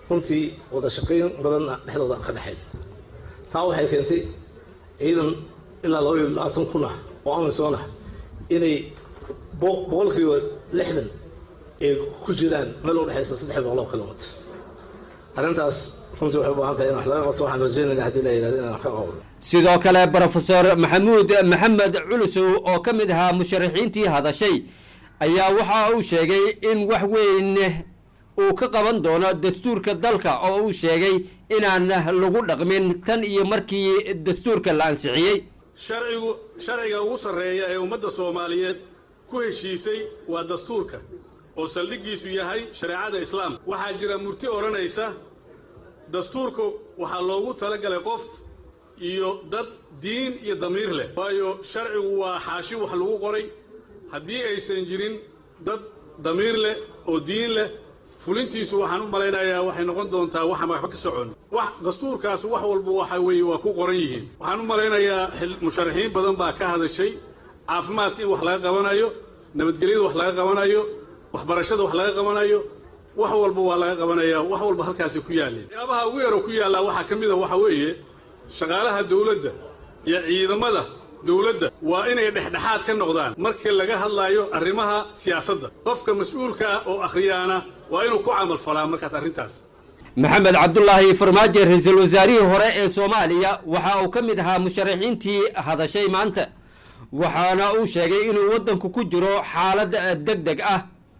runtii wada shaqayn badanna dhexdooda aan ka dhexayn taa waxay keentay ciidan ilaa laba iyo labaatan kun ah oo amisom ah inay boqolkiiba lixdan ay ku jiraan meel u dhexaysa saddex boqol oo kilomitr arrintaas runtii waxay u baahan tahay in wax laga qabto waxaan rajaynaynaa haddii la yidhahdo inaan wax ka qabno sidoo kale brofesor maxamuud maxamed culusow oo ka mid ahaa musharaxiintii hadashay ayaa waxa uu sheegay in wax weyn uu ka qaban doono dastuurka dalka oo uu sheegay inaan lagu dhaqmin tan iyo markii dastuurka la ansixiyey sharcigu sharciga ugu sarreeya ee ummadda soomaaliyeed ku heshiisay waa dastuurka oo saldhiggiisu yahay shareecada islaamka waxaa jira murti odhanaysa dastuurka waxaa loogu talagalay qof iyo dad diin iyo damiir leh waayo sharcigu waa xaashi wax lagu qoray haddii aysan jirin dad damiir leh oo diin leh fulintiisu waxaan u malaynayaa waxay noqon doontaa waxaan waxba ka socon wax dastuurkaas wax walba waxa weeye waa ku qoran yihiin waxaan u malaynayaa musharaxiin badan baa ka hadashay caafimaadka in wax laga qabanayo nabadgelyada wax laga qabanayo waxbarashada wax laga qabanayo wax walba waa laga qabanaya wax walba halkaasi ku yaalleen waxyaabaha ugu yaroo ku yaallaa waxaa ka mid a waxa weeye shaqaalaha dawladda iyo ciidamada dawladda waa inay dhexdhexaad ka noqdaan markii laga hadlaayo arrimaha siyaasadda qofka mas-uulka ah oo akhriyaana waa inuu ku camal falaa markaas arrintaas maxamed cabdulaahi farmaajo ra-iisul wasaarihii hore ee soomaaliya waxa uu ka mid ahaa musharaxiintii hadashay maanta waxaana uu sheegay inuu waddanku ku jiro xaalad deg deg ah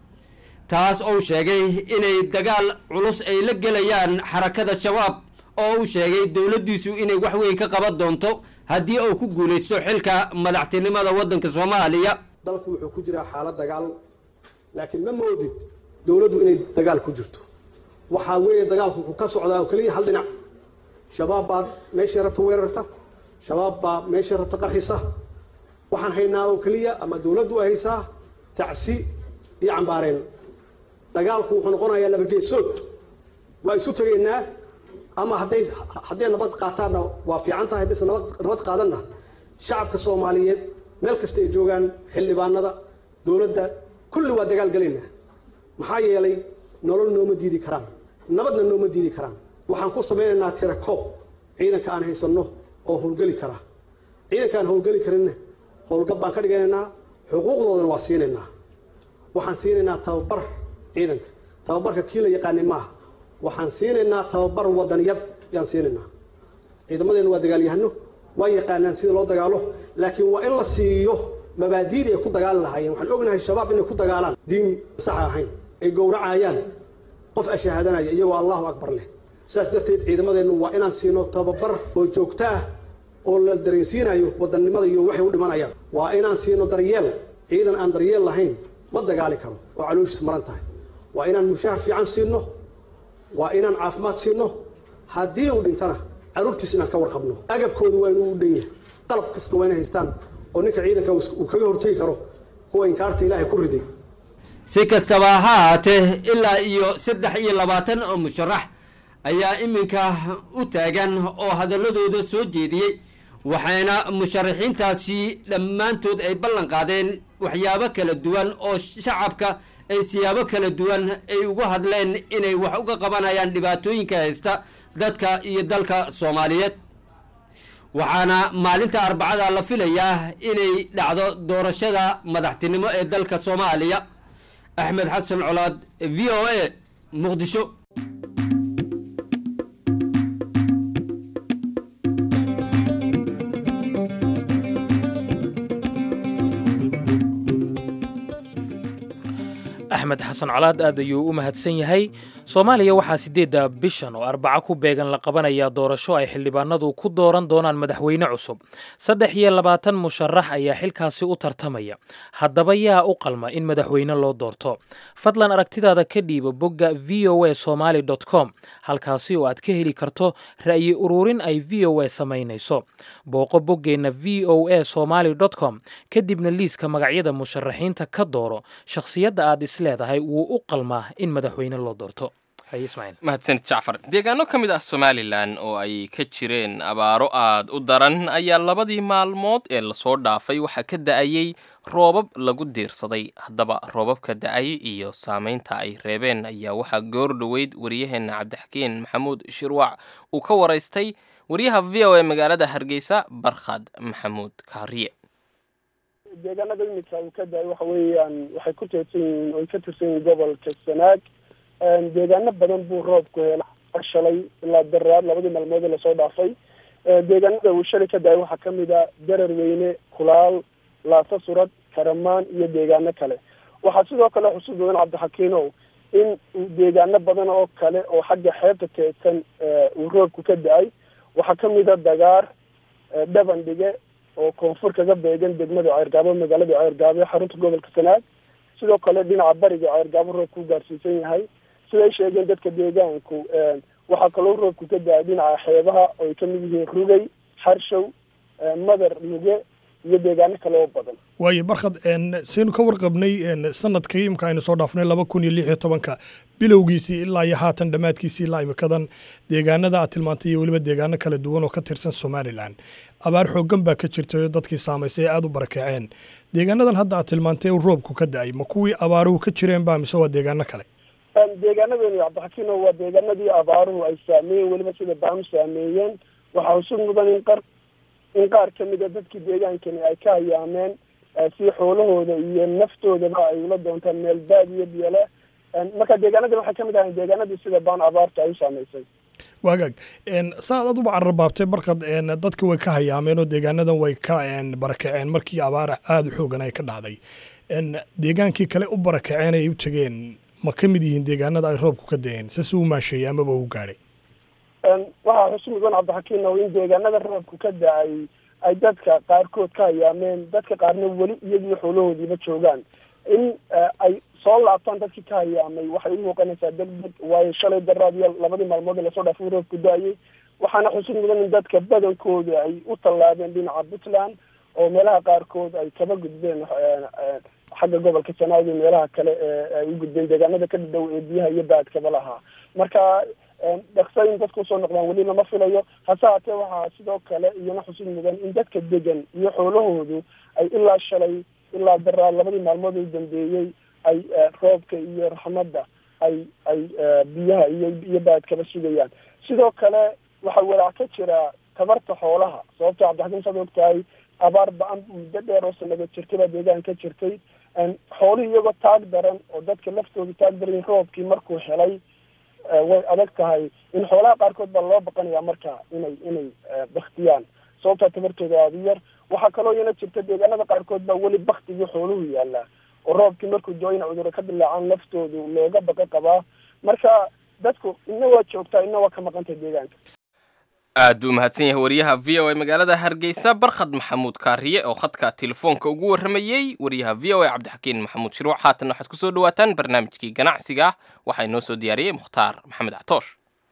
taas ou sheegay inay dagaal culus ay la gelayaan xarakada shabaab oo uu sheegay dowladdiisu inay wax weyn ka qaban doonto haddii uu ku guulaysto xilka madaxtinimada waddanka soomaaliya dalku wuxuu ku jiraa xaalad dagaal laakiin ma moodid dowladdu inay dagaal ku jirto waxaa weeye dagaalku wuxuu ka socdaa oo keliya hal dhinac shabaab baa meeshay rabta weerarta shabaab baa meeshay rabta qarxisa waxaan haynaa oo keliya ama dowladdu ay haysaa tacsi iyo cambaareen dagaalku wuxuu noqonayaa labageesood waa isu tegaynaa ama hadday hadday nabad qaataanna waa fiican tahay haddaysan nabad nabad qaadanna shacabka soomaaliyeed meel kasta ay joogaan xildhibaanada dowladda kulli waa dagaal gelaynaa maxaa yeelay nolol nooma diidi karaan nabadna nooma diidi karaan waxaan ku samaynaynaa tira koob ciidanka aan haysanno oo howlgeli karaa ciidanka aan howlgeli karinna howlgab baan ka dhiganaynaa xuquuqdoodana waa siinaynaa waxaan siinaynaa tababar ciidanka tababarka kii la yaqaanay maaha waxaan siinaynaa tababar wadaniyad yaan siinaynaa ciidamadeenna waa dagaalyahano waa yaqaanaan sida loo dagaalo laakiin waa in la siiyo mabaadiidii ay ku dagaali lahaayeen waxaan ognahay shabaab inay ku dagaalaan diin sax ahayn ay gowracayaan qof ashahaadanaya iyagoo allahu akbar leh saas darteed ciidamadeennu waa inaan siino tababar oo joogto ah oo la dareensiinayo wadannimada iyo waxay u dhimanayaan waa inaan siino daryeel ciidan aan daryeel lahayn ma dagaali karo oo calooshiis maran tahay waa inaan mushaahar fiican siino waa inaan caafimaad siino haddii uu dhintana carruurtiis inaan ka warqabno agabkoodu waa inuu u dhan yahay qalab kasta waa inay haystaan oo ninka ciidanka uu kaga hortegi karo kuwa inkaarta ilaahay ku riday si kastaba ha ahaatee ilaa iyo saddex iyo labaatan oo musharax ayaa iminka u taagan oo hadalladooda soo jeediyey waxayna musharaxiintaasi dhammaantood ay ballan qaadeen waxyaabo kala duwan oo shacabka ay siyaabo kala duwan ay uga hadleen inay wax uga qabanayaan dhibaatooyinka haysta dadka iyo dalka soomaaliyeed waxaana maalinta arbacada la filayaa inay dhacdo doorashada madaxtinimo ee dalka soomaaliya axmed xasan colaad v o a muqdisho axmed xasan colaad aad ayuu u mahadsan yahay soomaaliya waxaa siddeedda bishan oo arbaco ku beegan la qabanayaa doorasho ay xildhibaanadu ku dooran doonaan madaxweyne cusub saddex iyo labaatan musharax ayaa xilkaasi u tartamaya haddaba yaa u qalma in madaxweyne loo doorto fadlan aragtidaada ka dhiiba bogga v o a somaali com halkaasi oo aad ka heli karto ra'yi ururin ay v o a samaynayso booqo boggeenna v o a somaali com kadibna liiska magacyada musharaxiinta ka dooro shakhsiyadda aad isleedahay wuu u qalmaa in madaxweyne loo doorto mahadsanid jacfar deegaano ka mid ah somalilan oo ay ka jireen abaaro aad u daran ayaa labadii maalmood ee lasoo dhaafay waxaa ka da-ayey roobab lagu diirsaday haddaba roobabka da-ay iyo saameynta ay reebeen ayaa waxaa goor dhoweyd wariyaheenna cabdixakiin maxamuud shirwac uu ka waraystay wariyaha v o e magaalada hargeysa barkhad maxamuud kaariye deegaanada imika uu ka da-ay waxa weeyaan waxay ku teedsan yihiin oy ka tirsan yihiin gobolka sanaag deegaano badan buu roobku hela shalay ilaa daraad labadii maalmood ee lasoo dhaafay deegaanada uu shalay ka da-ay waxaa kamid a darar weyne kulaal laasa surad karamaan iyo deegaano kale waxaa sidoo kale xusud badan cabdixakiinow in uu deegaano badan oo kale oo xagga xeebta teedsan uu roobku ka da-ay waxaa kamid a dagaar dhabandhige oo koonfur kaga beegan degmada ceergaabo magaalada ceergaabo ee xarunta gobolka sanaag sidoo kale dhinaca bariga ceergaabo roobku u gaarsiisan yahay siday sheegeen dadka deegaanku waxaa kaloo roobku ka da-ay dhinaca xeebaha oo ay kamid yihiin rugay xarshow madar muge iyo deegaano kale oo badan waayo barkhad saynu ka warqabnay sanadkii imka aynu soo dhaafnay laba kun iyo lix iyo tobanka bilowgiisii ilaa iyo haatan dhammaadkiisii ilaa imikadan deegaanada aad tilmaantay iyo weliba deegaano kala duwan oo ka tirsan somalilan abaar xooggan baa ka jirtay oo dadkii saamaysay aada u barakaceen deegaanadan hadda aad tilmaantay u roobku ka da-ay ma kuwii abaaruhu ka jireen ba mise waa deegaano kale deegaanadeeni cabdixakiino waa deegaanadii abaaruhu ay saameeyeen weliba sida baamu saameeyeen waxaa usug mudan in qar in qaar kamid a dadkii deegaankani ay ka hayaameen si xoolahooda iyo naftoodaba ay ula doontaan meel baadiyo biyole marka deegaanadii waxay kamid ahayn deegaanadii sida baan abaarta ay u saameysay waagaag saad aduba cararbaabtay barkad dadka way ka hayaameen oo deegaanadan way ka barakaceen markii abaara aada u xoogan ay ka dhacday deegaankii kale u barakaceen ay u tegeen ma ka mid yihiin deegaanada ay roobku ka da-een se si u maasheeyey amaba u gaadhay waxaa xusu mudan cabdixakiinow in deegaanada roobku ka da-ay ay dadka qaarkood ka hayaameen dadka qaarna weli iyagii xoolahoodiiba joogaan in ay soo laabtaan dadkii ka hayaamay waxay u muuqanaysaa deg deg waayo shalay daraad iyo labadii maalmood ee lasoo dhaafay roobku da-ayay waxaana xusud mudan in dadka badankooda ay u tallaabeen dhinaca puntland oo meelaha qaarkood ay kaba gudbeen xagga gobolka sanaag iyo meelaha kale ee ay u gudbeen deegaanada ka dhow ee biyaha iyo baadkaba lahaa marka dhaksa in dadku usoo noqdaan weli lama filayo hase haatee waxaa sidoo kale iyana xusud mudan in dadka degan iyo xoolahoodu ay ilaa shalay ilaa daraa labadii maalmood u dambeeyey ay roobka iyo raxmadda ay ay biyaha iyo iyo baadkaba sugayaan sidoo kale waxaa walaac ka jira tabarta xoolaha sababto cabdixakiin saad og tahay abaar ba-an muddo dheer oo sanado jirtay baa deegaan ka jirtay xoolihii iyagoo taag daran oo dadka laftooda taag daran roobkii markuu helay way adag tahay in xoolaha qaarkood baa loo baqanaya marka inay inay baktiyaan sababtaa tabartooda aada u yar waxaa kaloo iyana jirta deegaanada qaarkood baa weli baktigii xooluhu yaalaa oo roobkii markuu doo ina cuduro ka dilaacaan laftoodu looga baqa qabaa marka dadku ina waa joogtaa ina waa ka maqantay deegaanka aad buu mahadsan yahay wariyaha v o a magaalada hargeysa barkhad maxamuud kaariye oo khadka telefoonka ugu warramayey wariyaha v o a cabdixakiin maxamuud shiruuc haatan waxaad ku soo dhawaataan barnaamijkii ganacsiga ah waxaa inoo soo diyaariyey mukhtaar maxamed catoosh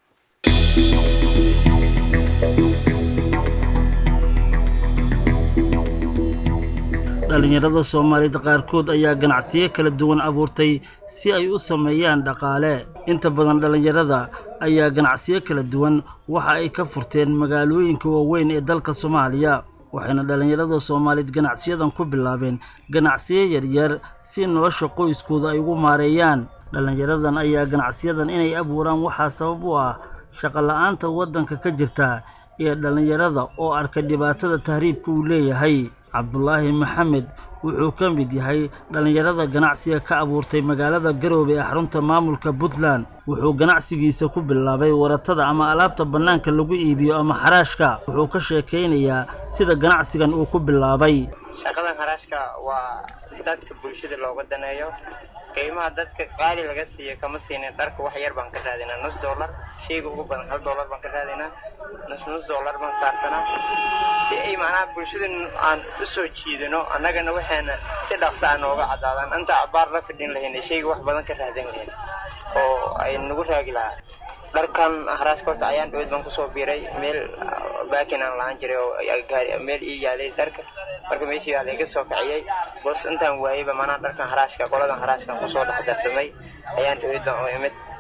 dhallinyarada soomaalida qaarkood ayaa ganacsiyo kala duwan abuurtay si ay u sameeyaan dhaqaale inta badan dhallinyarada ayaa ganacsiyo kala duwan waxa ay ka furteen magaalooyinka waaweyn ee dalka soomaaliya waxayna dhallinyarada soomaaliyeed ganacsiyadan ku bilaabeen ganacsiyo yaryar si nolosha qoyskooda ay ugu maareeyaan dhallinyaradan ayaa ganacsiyadan inay abuuraan waxaa sabab u ah shaqola'aanta waddanka ka jirta ee dhallinyarada oo arka dhibaatada tahriibka uu leeyahay cabdulaahi maxamed wuxuu ka mid yahay dhallinyarada ganacsiga ka abuurtay magaalada garoobe ee xarunta maamulka puntland wuxuu ganacsigiisa ku bilaabay waratada ama alaabta bannaanka lagu iibiyo ama xaraashka wuxuu ka sheekaynayaa sida ganacsigan uu ku bilaabay shaqadan haraashka waa dadka bulshada looga daneeyo qiimaha dadka qaali laga siiyo kama siinin dharka wax yar baan ka raadinaa nus dollar shayga ugu badan hal dollar baan ka raadinaa nus nus dollar baan saarsanaa si ay macnaha bulshada aan u soo jiidano annagana waxaana si dhaqsa a nooga caddaadaan inta abaar la fidhin lahayna shayga wax badan ka raadin lahayn oo ay nagu raagi lahaa dharkan haraashka horta ayaan dhawed baan kusoo biiray meel baakin aan lahaan jiray oo meel ii yaalay dharka marka meeshii aa laiga soo kiciyey boos intaan waayeyba manaa dharkan haraashka qoladan haraashkan kusoo dhex darsamay ayaan dhawed baan u imid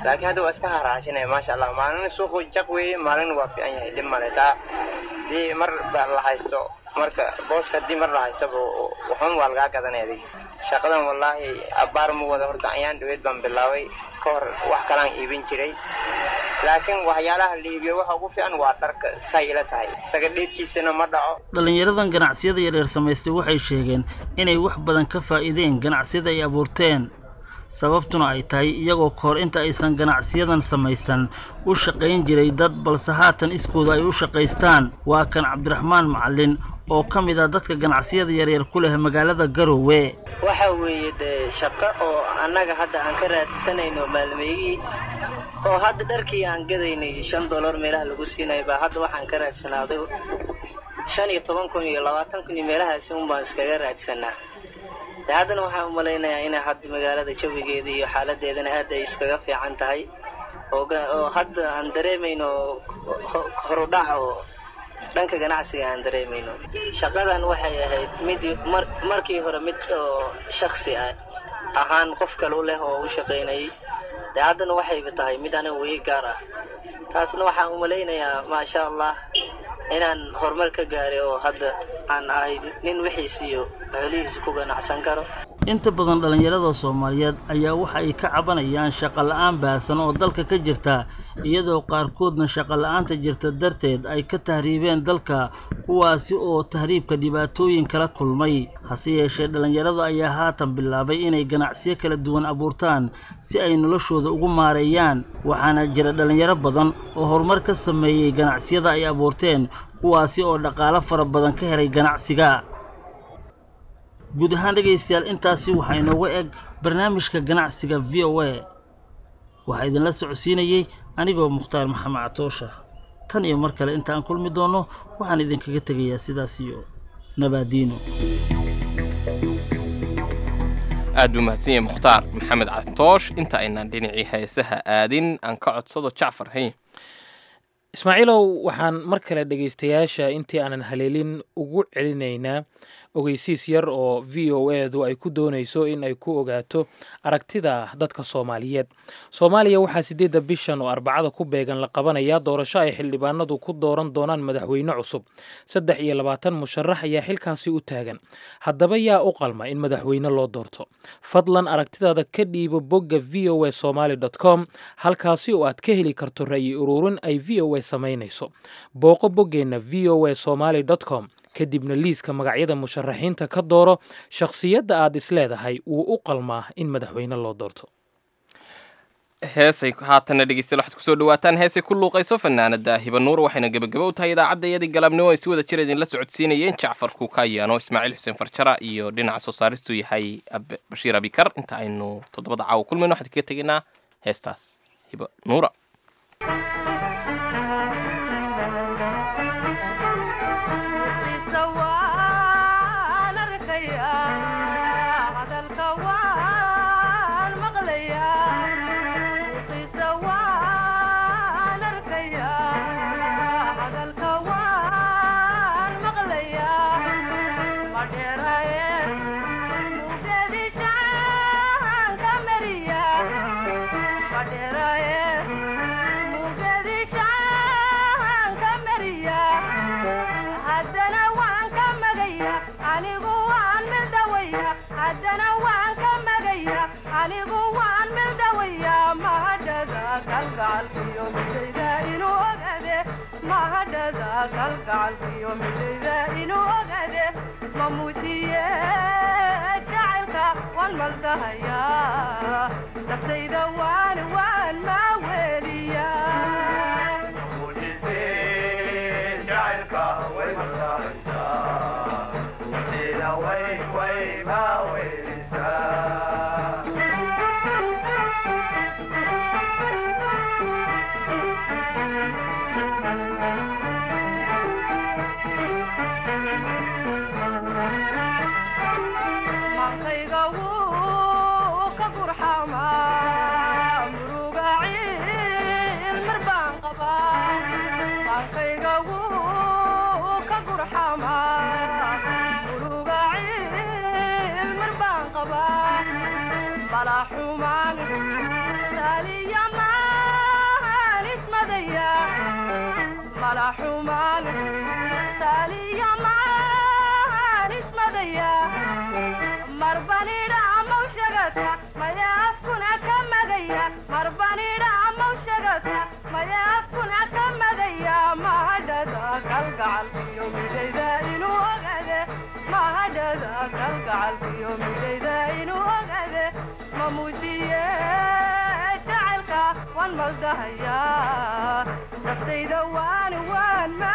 laakiin hadda waa iska haraashinaya maasha allah maalin suuqu jaq weeye maalin waa fiican yahay dhib male taa hadii mar ba la haysto marka booska haddii mar la haystaba waxun waa lagaa gadanaya adiga shaqadan wallaahi abbaar ma wada horta ayaan dhaweyd baan bilaabay ka hor wax kalaan iibin jiray laakiin waxyaalaha la iibiyo waxa ugu fiican waa dharka say ila tahay isaga dheedkiisana ma dhaco dhallinyaradan ganacsiyada yaryar samaystay waxay sheegeen inay wax badan ka faa'iideen ganacsiyada ay abuurteen sababtuna ay tahay iyagoo kahor inta aysan ganacsiyadan samaysan u shaqayn jiray dad balse haatan iskooda ay u shaqaystaan waa kan cabdiraxmaan macalin oo ka mid ah dadka ganacsiyada yaryar ku leh magaalada garowe waxa weeye dee shaqo oo annaga hadda aan ka raadsanayno maalmeeyihii oo hadda dharkii aan gadaynay shan dollar meelaha lagu siinaya baa hadda waxaan ka raadsanaaday shan iyo toban kun iyo labaatan kun iyo meelahaasi un baan iskaga raadsanaa de haddana waxaan u malaynayaa inay hadda magaalada jawigeeda iyo xaaladeedana aad ay iskaga fiican tahay oo oo hadda aan dareemayno horudhac oo dhanka ganacsiga aan dareemayno shaqadan waxay ahayd mid mar markii hore mid oo shaksi ah ahaan qof kale u leh oo u shaqaynayay de haddana waxayba tahay mid aniga wii gaar ah taasna waxaan u malaynayaa maasha allah inaan horumar ka gaaray oo hadda aan ahay nin wixiis iyo xoolihiisa ku ganacsan karo inta badan dhallinyarada soomaaliyeed ayaa waxa ay ka cabanayaan shaqo la'aan baahsan oo dalka ka jirta iyadoo qaarkoodna shaqo la'aanta jirta darteed ay ka tahriibeen dalka kuwaasi oo tahriibka dhibaatooyin kala kulmay hase yeeshee dhallinyarada ayaa haatan bilaabay inay ganacsiyo kala duwan abuurtaan si ay noloshooda ugu maareeyaan waxaana jira dhallinyaro badan oo horumar ka sameeyey ganacsiyada ay abuurteen kuwaasi oo dhaqaalo fara badan ka helay ganacsiga guud ahaan dhegaystayaal intaasi waxaa inooga eg barnaamijka ganacsiga v o a waxaa idinla socodsiinayey anigoo mukhtaar maxamed catoosha tan iyo mar kale inta aan kulmi doonno waxaan idinkaga tegayaa sidaas iyo nabaadiino aad buu mahadsan yahay mukhtaar maxamed catoosh inta aynaan dhinacii heesaha aadin aan ka codsado jacfar hay ismaaciilow waxaan mar kale dhegaystayaasha intii aanan haleelin ugu celinaynaa ogeysiis yar oo v o edu ay ku doonayso in ay ku ogaato aragtida dadka soomaaliyeed soomaaliya waxaa siddeedda bishan oo arbacada ku beegan la qabanayaa doorasho ay xildhibaanadu ku dooran doonaan madaxweyne cusub saddex iyo labaatan musharax ayaa xilkaasi u taagan haddaba yaa u qalma in madaxweyne loo doorto fadlan aragtidaada ka dhiibo bogga v o a somaali dot com halkaasi oo aad ka heli karto ra'yi ururin ay v o a samaynayso booqo boggeenna v o a somaali dot com kadibna liiska magacyada musharaxiinta ka dooro shakhsiyadda aad isleedahay wuu u qalmaa in madaxweyne loo doorto heesay haatanna dhegeystayaal waxaad kusoo dhawaataan heesay ku luuqayso fanaanada hibanuur waxayna gebagaba u tahay idaacadda iyadii galabnimo ay si wada jir idinla socodsiinayeen jacfar kuukayaano ismaaciil xuseen farjara iyo dhinaca soo saaristu yahay bashiir abikar inta aynu toddobada caawa kulmayno waxaan kaga tegaynaa heestaas hibanuura bala xumaan saliya maa mala xumaan saaliya maan ismadaya marbanidha amawshagata maya afkuna ka madaya marbanidha amawshagata maya afkuna ka madaya mahadhada kalgacalkiyo midayda inuu ogade mahadhada kalgacalkiyo midayda inuu ogade mamuujiye jacaylka waan maldahaya naftayda waan waan